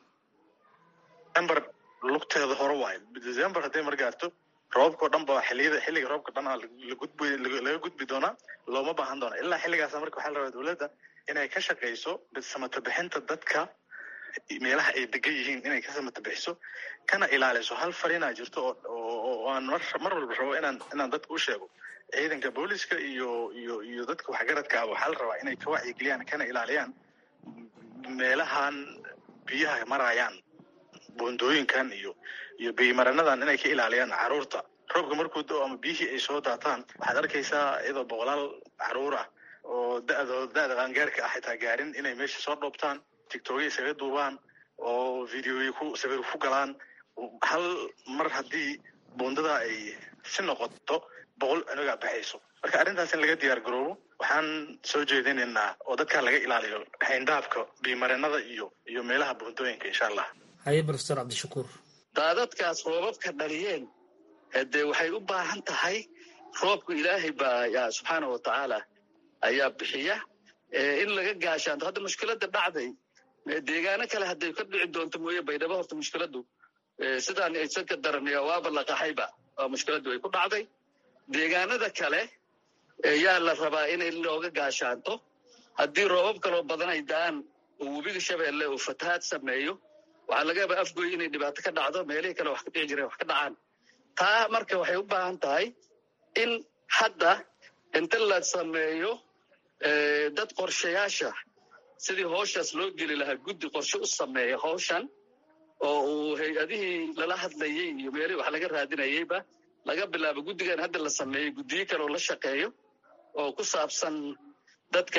december lugteeda hore waayo december hadday mar gaarto roobka o dhan ba xiliyada xilliga roobka dhan lagudbi laga gudbi doonaa looma baahan doona ilaa xilligaasa marka waxaa la rabaa dowladda inay ka shaqayso samata bixinta dadka meelaha ay degan yihiin inay ka samata bixiso kana ilaaliso hal farinaa jirto oo aan mar mar walba rabo inaan inaan dadka u sheego ciidanka booliska iyo iyo iyo dadka waxgaradka ah waxaa la rabaa inay ka wacyigeliyaan kana ilaaliyaan meelahan biyaha marayaan buundooyinkan iyo iyo biyimaranadan inay ka ilaaliyaan caruurta roobka markuu do ama biyihii ay soo daataan waxaad arkaysaa iyadoo boqolaal caruur ah oo da'doo da'da qaangaarka ah xitaa gaarin inay meesha soo dhoobtaan tictokya isaga duubaan oo videoya ku sawir ku galaan hal mar haddii buundada ay si noqoto boqol cunugaa baxayso marka arrintaas in laga diyaar garoobo waxaan soo jeedinaynaa oo dadkaa laga ilaaliyo hayndaafka biimarinada iyo iyo meelaha buundooyinka insha allah haye profesor cabdishakuur daadadkaas roobabka dhaliyeen dee waxay u baahan tahay roobku ilaahay baa yaa subxaana wa tacaala ayaa bixiya in laga gaashaanto hadda mushkiladda dhacday deegaano kale hadday ka dhici doonto mooye baydhabo horta mushkiladdu sidaan aysan ka daranaya waaba la qaxayba oo mushkiladdu ay ku dhacday deegaanada kale yaa la rabaa inay looga gaashaanto haddii roobab kaloo badan ay da-aan oo webiga shabeelle uu fatahaad sameeyo waxaa laga yaabaa afgoy inay dhibaato ka dhacdo meelihii kale wax ka dhici jireen wax ka dhacaan taa marka waxay u baahan tahay in hadda inta la sameeyo dad qorshayaasha sidii howshaas loo geli lahaa guddi qorshe u sameeya howshan oo uu hay-adihii lala hadlayey iyo meelihii wax laga raadinayeyba laga bilaabo guddigan hadda la sameeyey guddiyo kale oo la shaqeeyo oo ku saabsan dadka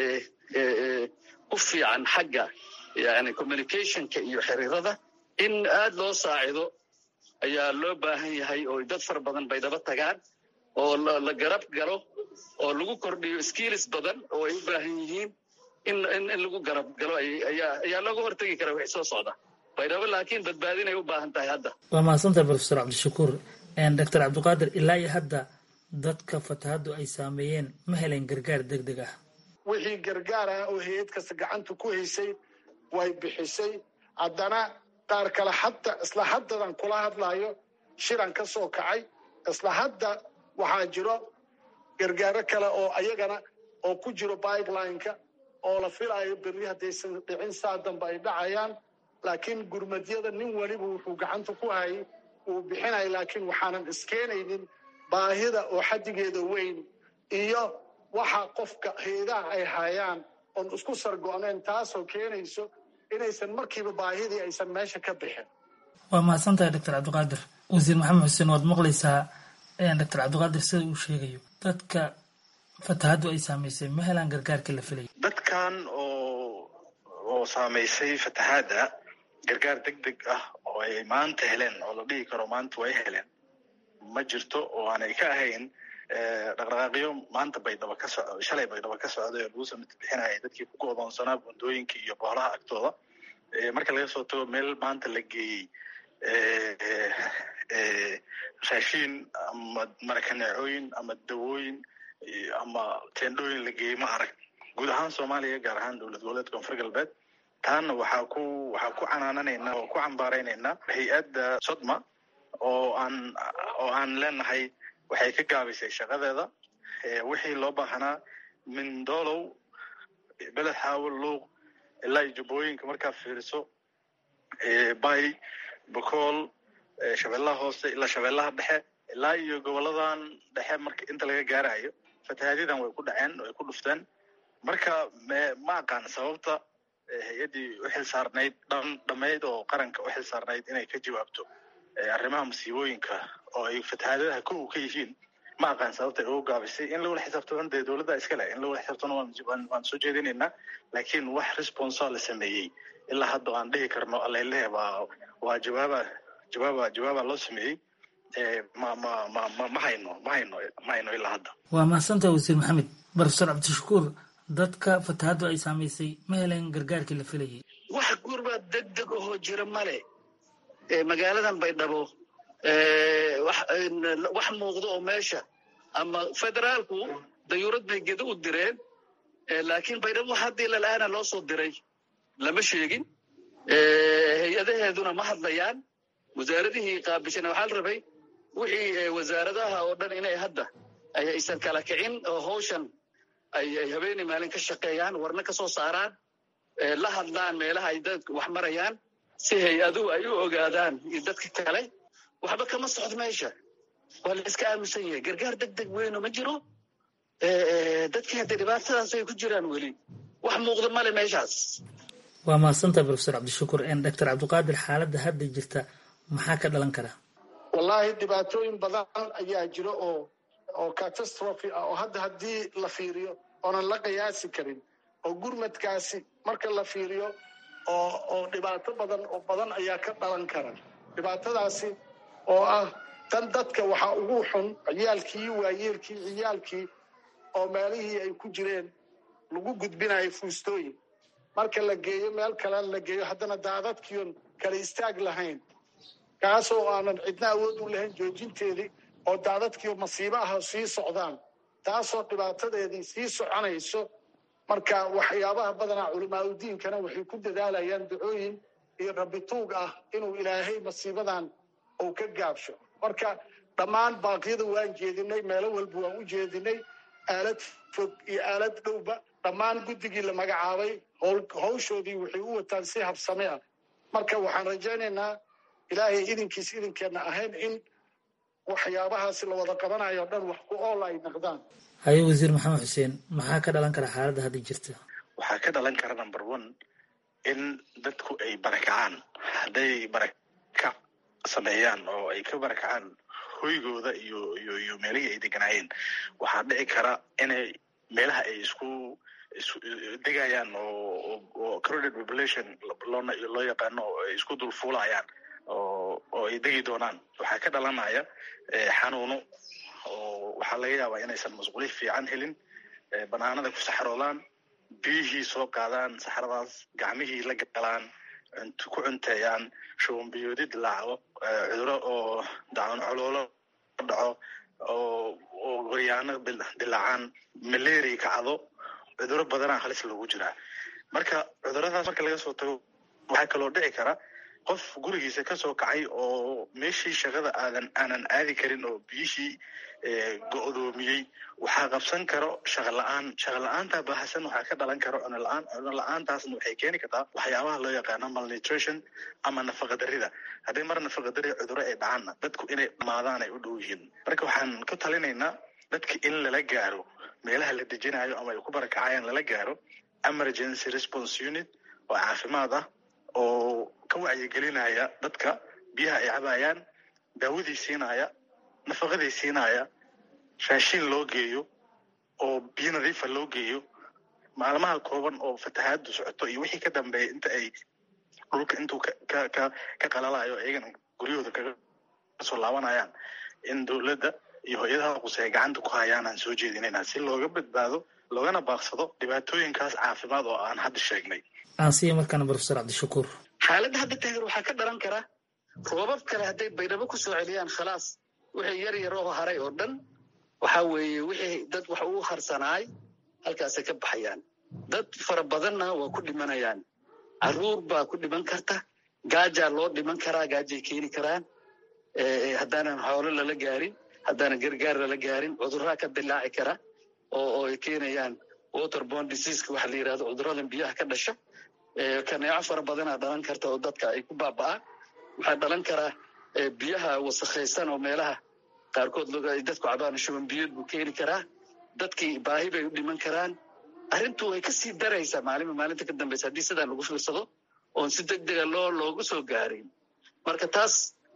ku fiican xagga yani communicationka iyo xiriirada in aad loo saacido ayaa loo baahan yahay oo dad fara badan bay daba tagaan oo la garab galo oo lagu kordhiyo skills badan oo ay u baahan yihiin in in lagu garab galo ayaa looga hortegi kara wixii soo socda baydhabo laakiin badbaadinay u baahan tahay hadda waa mahadsantahay profesor cabdishakuur doctor cabdiqaadir ilaa iyo hadda dadka fatahaddu ay saameeyeen ma helen gargaar deg deg ah wixii gargaar ah oo hay-ad kasta gacanta ku haysay way bixisay haddana qaar kale hadda isla haddadan kula hadlayo shiran ka soo kacay isla hadda waxaa jiro gargaaro kale oo ayagana oo ku jiro pipeline-ka oo la filayo berri haddaysan dhicin saa dambe ay dhacayaan laakiin gurmadyada nin weliba wuxuu gacanta ku hayay uu bixinaya laakiin waxaanan iskeenaynin baahida oo xaddigeeda weyn iyo waxa qofka hay-adaha ay hayaan oon isku sargo-neen taasoo keenayso inaysan markiiba baahidii aysan meesha ka bixin waa mahadsantahay doctor cabdiqaadir wasiir maxamed xuseen waad maqlaysaa doctor cabdiqaadir sida uu sheegayo dadka fatahaddu ay saamaysay ma helaan gargaarka la filaya dadkan oo oo saamaysay fatahaadda gargaar deg deg ah oo ay maanta heleen oo la dhihi karo maanta way heleen ma jirto oo aanay ka ahayn dhaqdhaqaaqyo maanta baydhabo ka soco shalay baydhabo ka socday oo lagu samita bixinayay dadkii ku go'doonsanaa bundooyinka iyo boolaha agtooda marka laga soo tago meel maanta la geeyey raashiin ama marakaneecooyin ama dawooyin ama teendhooyin la geeyey ma arag guud ahaan soomaaliya gaar ahaan dowlad goboleedka koonfur galbeed taana waxaa ku waxaa ku canaananaynaa oo ku cambaaraynaynaa hay-adda sodma oo aan oo aan leenahay waxay ka gaabisay shaqadeeda wixii loo baahanaa mindolow beled xaawil luuq ilaa iyo jubbooyinka markaa fiiriso bay bocool shabeellaha hoose ilaa shabeellaha dhexe ilaa iyo goboladan dhexe marka inta laga gaarayo fatahaadyaddan way ku dhaceen way ku dhufteen marka ma aqaan sababta hay-addii u xil saarnayd dhan dhammayd oo qaranka u xil saarnayd inay ka jawaabto arrimaha masiibooyinka oo ay fatahaadadaha kow ka yihiin ma aqaan sababta ay ugu gaabisay in lawala xisaabtamo dee dowladda iska leh in lawala xisaabtano waan soo jeedinaynaa laakiin wax responsa la sameeyey ilaa hadda aan dhihi karno alelehe waa waa jawaaba jawaaba jawaaba loo sameeyey ma ma ma ma ma hayno ma hayno ma hayno ilaa hadda waa mahadsantaha wasiir maxamed profesor cabdishakuur dadka fatahaddu ay saamaysay ma heleen gargaarkii la filayay wax gurbaa deg deg ahoo jira male magaaladan baydhabo wax muuqdo oo meesha ama federaalku dayuurad bay gedo u direen laakiin baydhabo haddii lala-aana loo soo diray lama sheegin hay-adaheeduna ma hadlayaan wasaaradihii qaabishana waxaa la rabay wixii wasaaradaha oo dhan inay hadda aysan kala kicin oo hawshan ay habeenii maalin ka shaqeeyaan warna ka soo saaraan la hadlaan meelaha ay dad wax marayaan si hay-aduhu ay u ogaadaan iyo dadka kale waxba kama socdo meesha waa la iska aaminsan yahay gargaar deg deg weyno ma jiro dadkii hadda dhibaatadaas ay ku jiraan weli wax muuqda male meeshaas waa mahadsantaha profesor cabdishakuur doctor cabdiqaadir xaaladda hadda jirta maxaa ka dhalan kara wallaahi dhibaatooyin badan ayaa jiro oo oo catastrophe ah oo hadda haddii la fiiriyo oonan la qiyaasi karin oo gurmadkaasi marka la fiiriyo oo oo dhibaato badan oo badan ayaa ka dhalan kara dhibaatadaasi oo ah tan dadka waxaa ugu xun ciyaalkii waayeelkii ciyaalkii oo meelihii ay ku jireen lagu gudbinayo fuustooyin marka la geeyo meel kale la geeyo haddana daadadkiion kala istaag lahayn kaasoo aanan cidna awood u lahayn joojinteedii oo daadadkiio masiibo ah sii socdaan taasoo dhibaatadeedii sii soconayso marka waxyaabaha badanaa culamaauddiinkana waxay ku dadaalayaan dacooyin iyo rabituug ah inuu ilaahay masiibadan uu ka gaabsho marka dhammaan baaqyada waan jeedinay meelo walba waan u jeedinay aalad fog iyo aalad dhowba dhammaan guddigii la magacaabay hawshoodii waxay u wataan si habsame ah marka waxaan rajaynaynaa ilaahay idinkiis idinkeenna ahayn in waxyaabahaasi la wada qabanayo o dhan wax ku ool ay noqdaan haye wasiir maxamed xuseen maxaa ka dhalan kara xaaladda hadda jirta waxaa ka dhalan kara number one in dadku ay barakacaan hadday barakac sameeyaan oo ay ka barakacaan hoygooda iyo iyo iyo meelihii ay deganaayeen waxaa dhici kara inay meelaha ay isku degayaan oo oo crowded population loona loo yaqaano oo ay isku dulfuulayaan oo oo ay degi doonaan waxaa ka dhalanaya xanuuno oo waxaa laga yaabaa inaysan masquuli fiican helin banaanada ku saxroodaan biyihii soo qaadaan saxradaas gacmihii la galaan ku cunteeyaan shubanbiyoodi dilaaco cuduro oo dacun coloolo dhaco oo oo goryaano dilaacaan malaria kacdo cuduro badanaa halis loogu jiraa marka cuduradaas marka laga soo tago waxaa kaloo dhici kara qof gurigiisa kasoo kacay oo meeshii shaqada aadan aanan aadi karin oo biyihii go-doomiyey waxaa qabsan karo shaqa la-aan shaqa la-aanta bahasan waxaa ka dhalan karo cuno la-aan cuno la-aantaasna waxay keeni kartaa waxyaabaha loo yaqaano malnutrition ama nafaqa darida hadday mar nafaqa dari cuduro ay dhacaanna dadku inay dhamaadaan ay u dhow yihiin marka waxaan ku talinaynaa dadka in lala gaaro meelaha la dejinayo ama ay ku barakacayaan lala gaaro emergency response unit oo caafimaad ah oo ka wacyigelinaya dadka biyaha ay cabayaan daawadii siinaya nafaqadii siinaya raashin loo geeyo oo biyo nadiifa loo geeyo maalmaha kooban oo fatahaadu socoto iyo wixii ka dambeeya inta ay dhulka intuu ka ka ka qalalayo iyagana guryahooda kaga soo laabanayaan in dowladda iyo hay-adaha quse ay gacanta ku hayaan aan soo jeedinayna si looga badbaado loogana baaqsado dhibaatooyinkaas caafimaad oo aan hadda sheegnay aansiya markaana profesor cabdishakuur xaaladda hadda taagan waxaa ka dhalan kara roobab kale hadday baydhabo ku soo celiyaan khalaas wixii yar yar oo haray oo dhan waxa weeye wixii dad wax uu harsanaay halkaasay ka baxayaan dad fara badanna waa ku dhimanayaan caruur baa ku dhiman karta gaajaa loo dhiman karaa gaajay keeni karaan haddaanan xoolo lala gaarin haddaanan gargaar lala gaarin cudurraa ka dilaaci kara oo oo ay keenayaan waterborne diseaseka waxa la yidhahdo cuduradan biyaha ka dhasha kaneeco fara badanaa dhalan karta oo dadka ay ku baaba'aan waxaa dhalan karaa biyaha wasakhaysan oo meelaha qaarkood ay dadku cabaan shuban biyood buu keeni karaa dadkii baahi bay u dhiman karaan arrintu way kasii daraysaa maalinba maalinta ka dambeysa haddii sidaan lagu fiirsado oon si deg dega loo loogu soo gaarin marka taas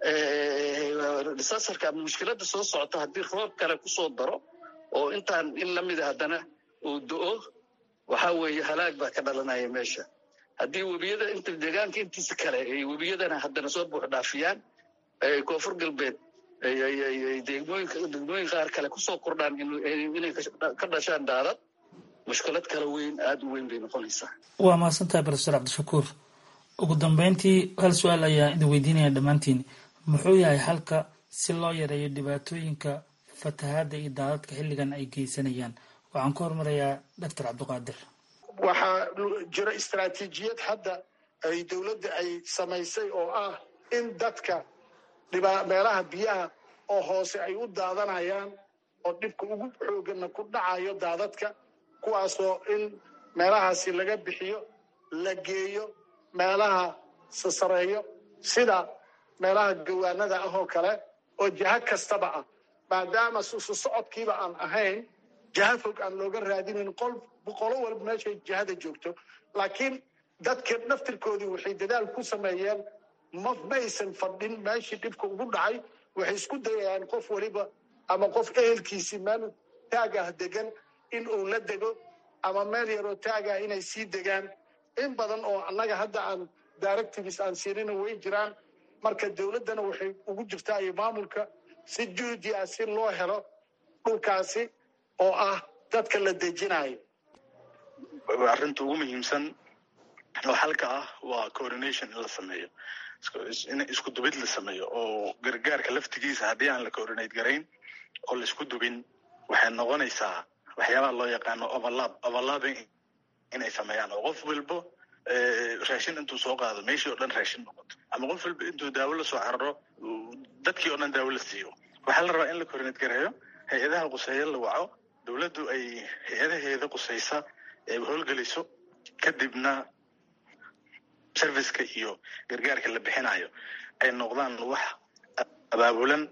disasarka ama mushkiladda soo socota haddii roob kale kusoo daro oo intaan in lamida haddana uu do-o waxaa weeye halaag baa ka dhalanaya meesha haddii webiyada inta deegaanka intiisa kale ay webiyadana haddana soo buux dhaafiyaan koonfur galbeed degmooyinka degmooyin qaar kale kusoo kordhaan inay ka dhashaan daadad mushkilad kale weyn aada u weyn bay noqonaysaa waa mahadsantahay profesor cabdishakuur ugu dambeyntii hal su-aal ayaa idin weydiinaya dhammaantiin muxuu yahay halka si loo yareeyo dhibaatooyinka fatahaadda iyo daadadka xilligan ay geysanayaan waxaan ku hormarayaa doctor cabdiqaadir waxaa jira istaraatiijiyad hadda ay dowladda ay samaysay oo ah in dadka meelaha biyaha oo hoose ay u daadanayaan oo dhibka ugu xoogana ku dhacayo daadadka kuwaasoo in meelahaasi laga bixiyo la geeyo meelaha sasareeyo sida meelaha gawaanada ah oo kale oo jaha kastaba ah maadaama susu socodkiiba aan ahayn jaha fog aan looga raadinin qol boqolo walba meeshay jahada joogto laakiin dadka naftirkoodii waxay dadaal ku sameeyeen ma maysan fadhin meeshii dhibka ugu dhacay waxay isku dayayaan qof waliba ama qof ehelkiisii meel taag ah degan in uu la dego ama meel yaroo taag ah inay sii degaan in badan oo annaga hadda aan directives aan siinina way jiraan marka dowladdana waxay ugu jirtaa iyo maamulka si juhdi ah si loo helo dhulkaasi oo ah dadka la dejinayo arrinta ugu muhiimsan oo halka ah waa coordination in la sameeyo in isku dubid la sameeyo oo gargaarka laftigiisa haddii aan la coordinate garayn oo la isku dubin waxay noqonaysaa waxyaabaha loo yaqaano overlap overlapping inay sameeyaan oo qof walbo raashin intuu soo qaado meeshii oo dhan raashin noqoto ama qof walba intuu daawo la soo cararo dadkii oo dhan daawo la siiyo waxaa la rabaa in la coordinate gareeyo hay-adaha quseeya la waco dowladdu ay hay-adaheeda qusaysa ay howlgeliso kadibna serviceka iyo gargaarka la bixinayo ay noqdaan wax abaabulan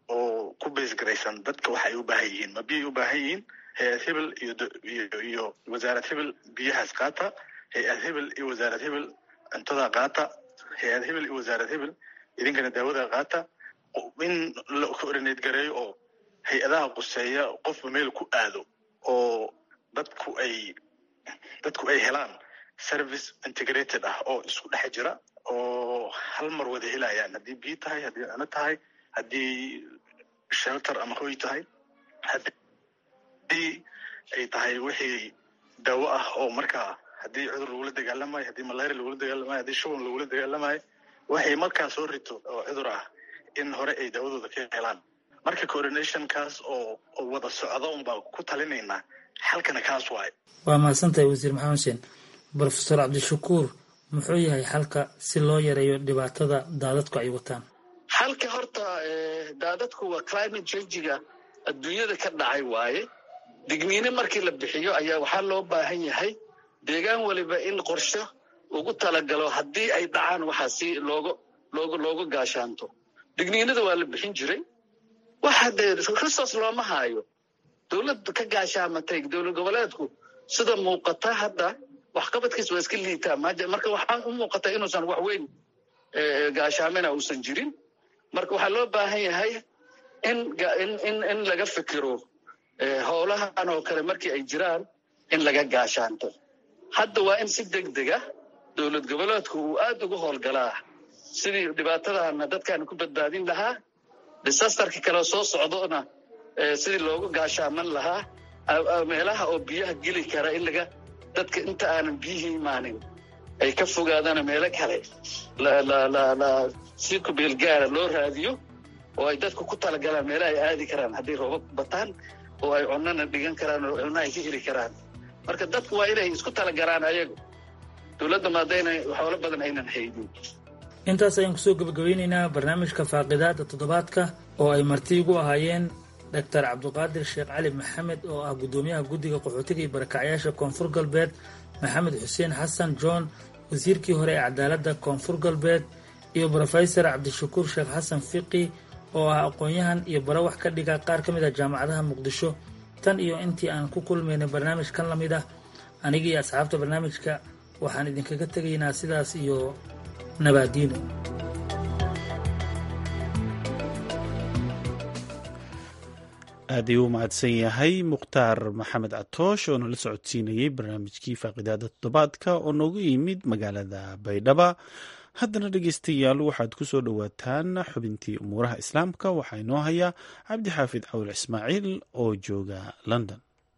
oo ku baysgaraysan dadka waxa ay u baahan yihiin ma biyay u baahan yihiin hay-ad hebel iyo iyo wasaarad hebel biyahaas qaata hay-ad hebel iyo wasaarad hebel cuntada qaata hay-ad hebel iyo wasaarad hebel idinkana daawada qaata in la coordinate gareeyo oo hay-adaha quseeya qofba meel ku aado oo dadku ay dadku ay helaan service integrated ah oo isku dhex jira oo hal mar wada helayaan haddii biyo tahay haddii cuno tahay haddii shelter ama hoy tahay haddii ay tahay wixii daawo ah oo markaa haddii cudur lagula dagaalamayo haddii malaria lagula dagaalamayo haddii shuban lagula dagaalamayo waxay markaa soo rito oo cudur ah in hore ay daawadooda ka helaan marka coordinationkaas oo oo wada socda un baa ku talinaynaa xalkana kaas waaye waa mahadsantahay wasiir maxamed xuseen brofesor cabdishakuur muxuu yahay xalka si loo yareeyo dhibaatada daadadku ay wataan xalka horta daadadku waa climate changiga adduunyada ka dhacay waaye digniine markii la bixiyo ayaa waxaa loo baahan yahay deegaan weliba in qorsho ugu talagalo haddii ay dhacaan waxaa si looga looga looga gaashaanto digniinada waa la bixin jiray waxa dee resource looma haayo dowladda ka gaashaamatay dowlad goboleedku sida muuqata hadda waxqabadkiis waa iska liitaa marka waxaa u muuqata inuusan wax weyn gaashaamina uusan jirin marka waxaa loo baahan yahay in in in laga fikiro howlahan oo kale markii ay jiraan in laga gaashaanto hadda waa in si deg dega dowlad goboleedku uu aada ugu howlgalaa sidii dhibaatadana dadkan ku badbaadin lahaa disasterka kale soo socdona sidii loogu gaashaaman lahaa meelaha oo biyaha geli kara in laga dadka inta aanan biyihii imaanin ay ka fogaadaan meelo kale si kubeelgaara loo raadiyo oo ay dadku ku talagalaan meelaha ay aadi karaan hadday roobab bataan oo ay cunana dhigan karaan oo cunno ay ka heli karaan marka dadku waa inay isku talagalaan ayagu dowladda maadayna xoolo badan aynan haynin intaas ayaan kusoo gebagabeyneynaa barnaamijka faaqidaada toddobaadka oo ay marti igu ahaayeen doctor cabduqaadir sheekh cali maxamed oo ah guddoomiyaha guddiga qaxootiga iyo barakacyaasha koonfur galbeed maxamed xuseen xasan john wasiirkii hore ee cadaaladda koonfur galbeed iyo brofesor cabdishakuur sheekh xasan fiqi oo ah aqoon-yahan iyo bara wax ka dhiga qaar ka mid ah jaamacadaha muqdisho tan iyo intii aan ku kulmaynay barnaamij kan la mid ah aniga iyo asxaabta barnaamijka waxaan idinkaga tegaynaa sidaas iyo nabaadiino aad ayuu u mahadsan yahay mukhtaar maxamed catoosh oo nala socodsiinayey barnaamijkii faaqidaada toddobaadka oo noogu yimid magaalada baydhaba haddana dhegeystayaal waxaad ku soo dhowaataan xubintii umuuraha islaamka waxaa inoo hayaa cabdi xaafid cawil ismaaciil oo jooga london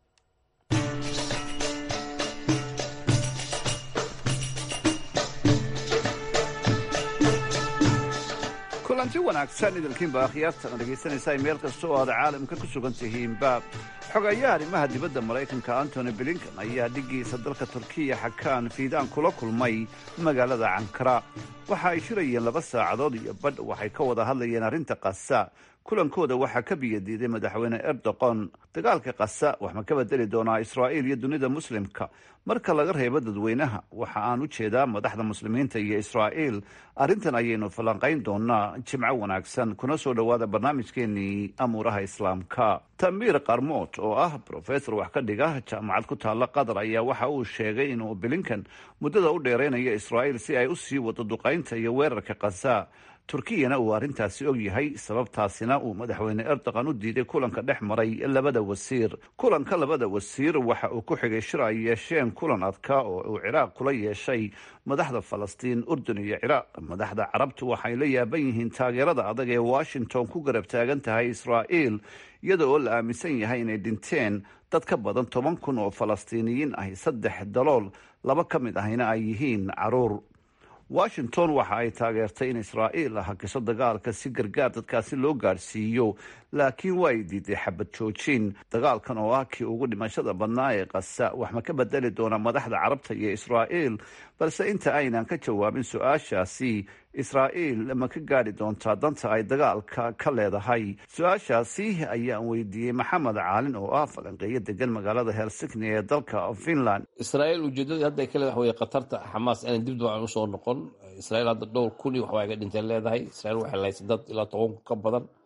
kulanti wanaagsan idilkiinba akhyaarta oo dhegaysanaysaa meel kasta oo aad caalamka ku sugan tihiinba xogayaha arrimaha dibadda maraykanka antony blinkan ayaa dhiggiisa dalka turkiya xakaan fiidaan kula kulmay magaalada cankara waxa ay shirayeen laba saacadood iyo badh waxay ka wada hadlayeen arrinta qasa kulankooda waxaa ka biyadiiday madaxweyne erdoqon dagaalka qasa wax ma ka bedeli doonaa israa'iil iyo dunida muslimka marka laga reebo dadweynaha waxa aan u jeedaa madaxda muslimiinta iyo israa'iil arrintan ayaynu falanqayn doonaa jimco wanaagsan kuna soo dhowaada barnaamijkeenii amuuraha islaamka tamiir qarmood oo ah brofesor wax ka dhiga jaamacad ku taalla qatar ayaa waxa uu sheegay inuu bilinkan muddada u dheeraynayo israa'iil si ay u sii wado duqaynta iyo weerarka qasa turkiyana uu arrintaasi og yahay sababtaasina uu madaxweyne erdogan u diiday kulanka dhex maray labada wasiir kulanka labada wasiir waxa uu ku xigay shir ay yeesheen kulan adka oo uu ciraaq kula yeeshay madaxda falastiin urdun iyo ciraaq madaxda carabtu waxay la yaaban yihiin taageerada adag ee washington ku garab taagan tahay israa'iil iyada oo la aaminsan yahay inay dhinteen dad ka badan toban kun oo falastiiniyiin ahi saddex dalool laba ka mid ahina ay yihiin caruur washington waxa ay taageertay in israa'iil hakiso dagaalka si gargaar dadkaasi loo gaadhsiiyo laakiin waa ay diiday xabad joojin dagaalkan oo ah kii ugu dhimashada badnaa ee qasa wax ma ka bedeli doona madaxda carabta iyo israa'iil balse inta aynan ka jawaabin su-aashaasi israa'iil ma ka gaadhi doontaa danta ay dagaalka ka leedahay su-aashaasi ayaan weydiiyey maxamed caalin oo ah falanqeeyo degan magaalada helsigni ee dalka finland israa'iil ujeedadii hadda ay ka leedahay waxa weye qatarta xamaas inay dib dibcan usoo noqon israa'iil hadda dhowr kun iyo waxbaa ga dhinteen leedahay israa'iil waxay lahaysay dad ilaa toban kun ka badan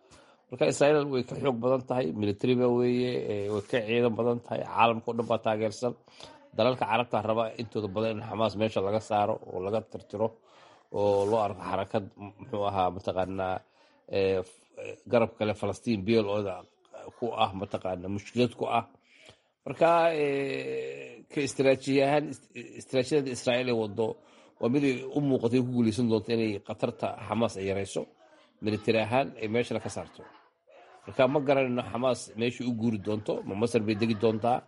marka israa'iil way ka xoog badan tahay militariba weeye way ka ciidan badan tahay caalamka o dhan baa taageersan dalalka carabta raba intooda badan in xamaas meesha laga saaro oo laga tirtiro oo loo arko xarakad muxuu ahaa mataqaanaa garab kale falastiin beel ooda ku ah mataqaana mushkilad ku ah marka ka istaraatiiji ahaan istaraatiijiyada israa'iil ee wado waa mid ay u muuqatay ku guuleysan doonto inay khatarta xamaas ay yarayso militari ahaan ay meeshana ka saarto marka ma garanayno xamaas meeshay u guuri doonto ma masar bay degi doontaa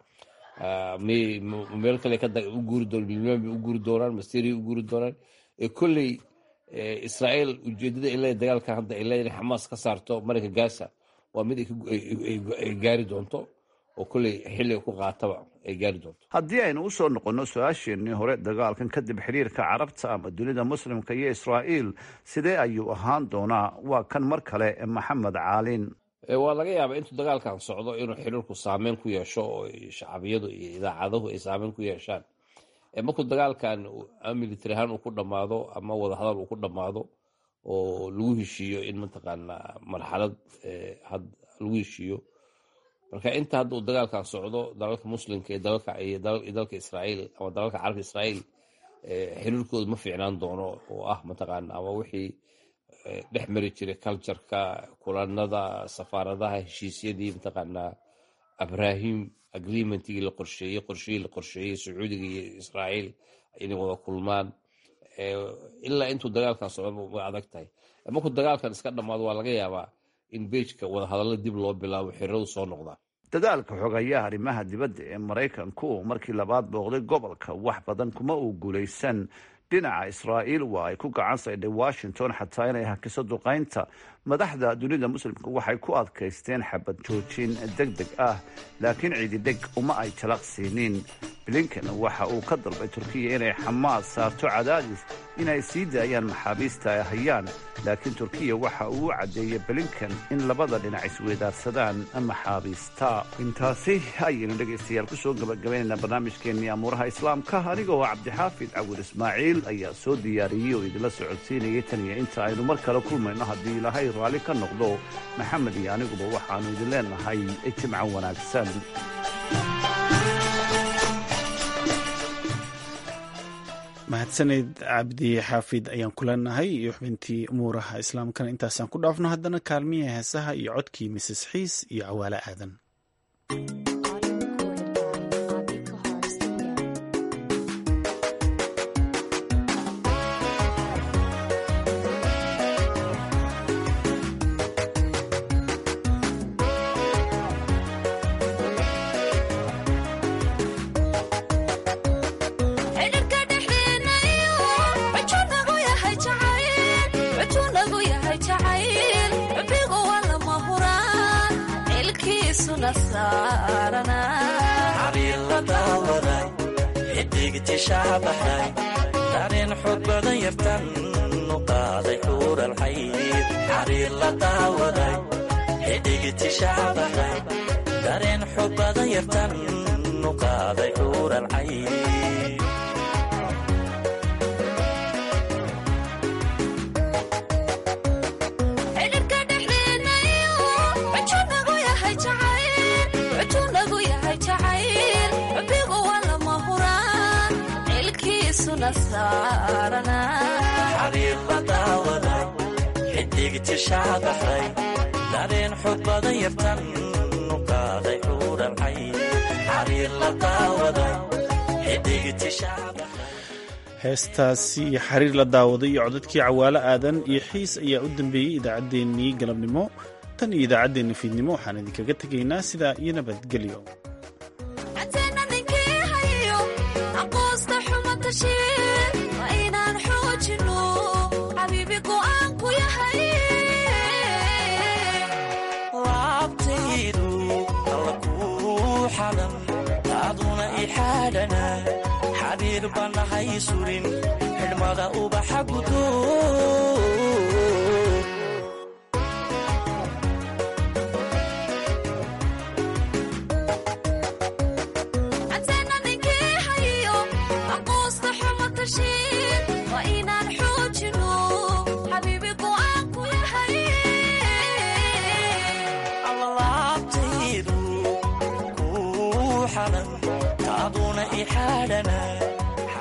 meel kale u guuri doon libnaan bay u guuri doonaan ma syria u guuri doonaan kolley israa'iil ujeedada ay leedahay dagaalkan hadda ay leedahay xamaas ka saarto marinka gaza waa mid ay gaari doonto oo kolley xilliga ku qaataba ay gaari doonto haddii aynu usoo noqonno su-aasheenii hore dagaalkan kadib xiriirka carabta ama dunida muslimka iyo israa'iil sidee ayuu ahaan doonaa waa kan mar kale maxamed caalin waa laga yaabaa intuu dagaalkan socdo inuu xiriirku saameyn ku yeesho oo shacbiyadu iyo idaacaduhu ay saameyn ku yeeshaan markuu dagaalkan military ahaan uu ku dhammaado ama wadahadal uu ku dhammaado oo lagu heshiiyo in mataqaanaa marxalad had lagu heshiiyo marka inta hadda uu dagaalkan socdo dalalka muslimka iyo dalka israa'iil ama dalalka carabka israa'iil xiriirkooda ma fiicnaan doono oo ah mataqaana ama wixii dhex mari jiray cultureka kulanada safaaradaha heshiisyadii mataqaanaa abrahim agreementigii la qorsheeyey qorshihii la qorsheeyey sacuudiga iyo israa'iil inay wada kulmaan ilaa intuu dagaalkan socdo way adag tahay markuu dagaalkan iska dhammaado waa laga yaabaa in beejka wadahadalla dib loo bilaabo xiriiradu soo noqdaan dadaalka xogayaa arrimaha dibadda ee maraykanku markii labaad booqday gobolka wax badan kuma uu guulaysan dhinaca israa'iil waa ay ku gacan saydhay washington xataa inay hakiso duqaynta madaxda dunida muslimka waxay ku adkaysteen xabad joojin deg deg ah laakiin ciididheg uma ay talaq siinin blinken waxa uu ka dalbay turkiya inay xamaas saarto cadaadis inay sii daayaan maxaabiista ay hayaan laakiin turkiya waxa uu u caddeeyey blinken in labada dhinac isweydaarsadaan maxaabiista intaasi ayaynu dhegaystayaal kusoo gabagabaynaynaa barnaamijkeennii amuuraha islaamka anigoo cabdixaafid cawil ismaaciil ayaa soo diyaariyey oo idinla socodsiinayay tan iyo inta aynu mar kale kulmayno haddii ilaahay raalli ka noqdo maxamed iyo aniguba waxaannu idin leenahay jimco wanaagsan mahadsaneyd cabdi xaafid ayaan ku leenahay iyo xubintii umuuraha islaamkana intaasaan ku dhaafno haddana kaalmihii heesaha iyo codkii mises xiis iyo cawaale aadan dareen xoog badan yartan u qaaday xuuralxayd xariir la daawaday xidigitishaabaxay dareen xoog badan yartan u qaaday xuuralxayd xariir la daawaday xidigitishaabaxay dareen xoog badan yartan u qaaday xuuralxay xariir la daawaday heestaasi xariir la daawaday iyo codadkii cawaalo aadan iyo xiis ayaa u dambeeyey idaacaddeenii galabnimo tan iyo idaacaddeenna fiidnimo waxaan idinkaga tegaynaa sidaa iyo nabadgelyo laabtaydu alla kuu xalan taaduna ixaadhana xabiir bannahay surin xidhmada ubaxa gudo xaadhana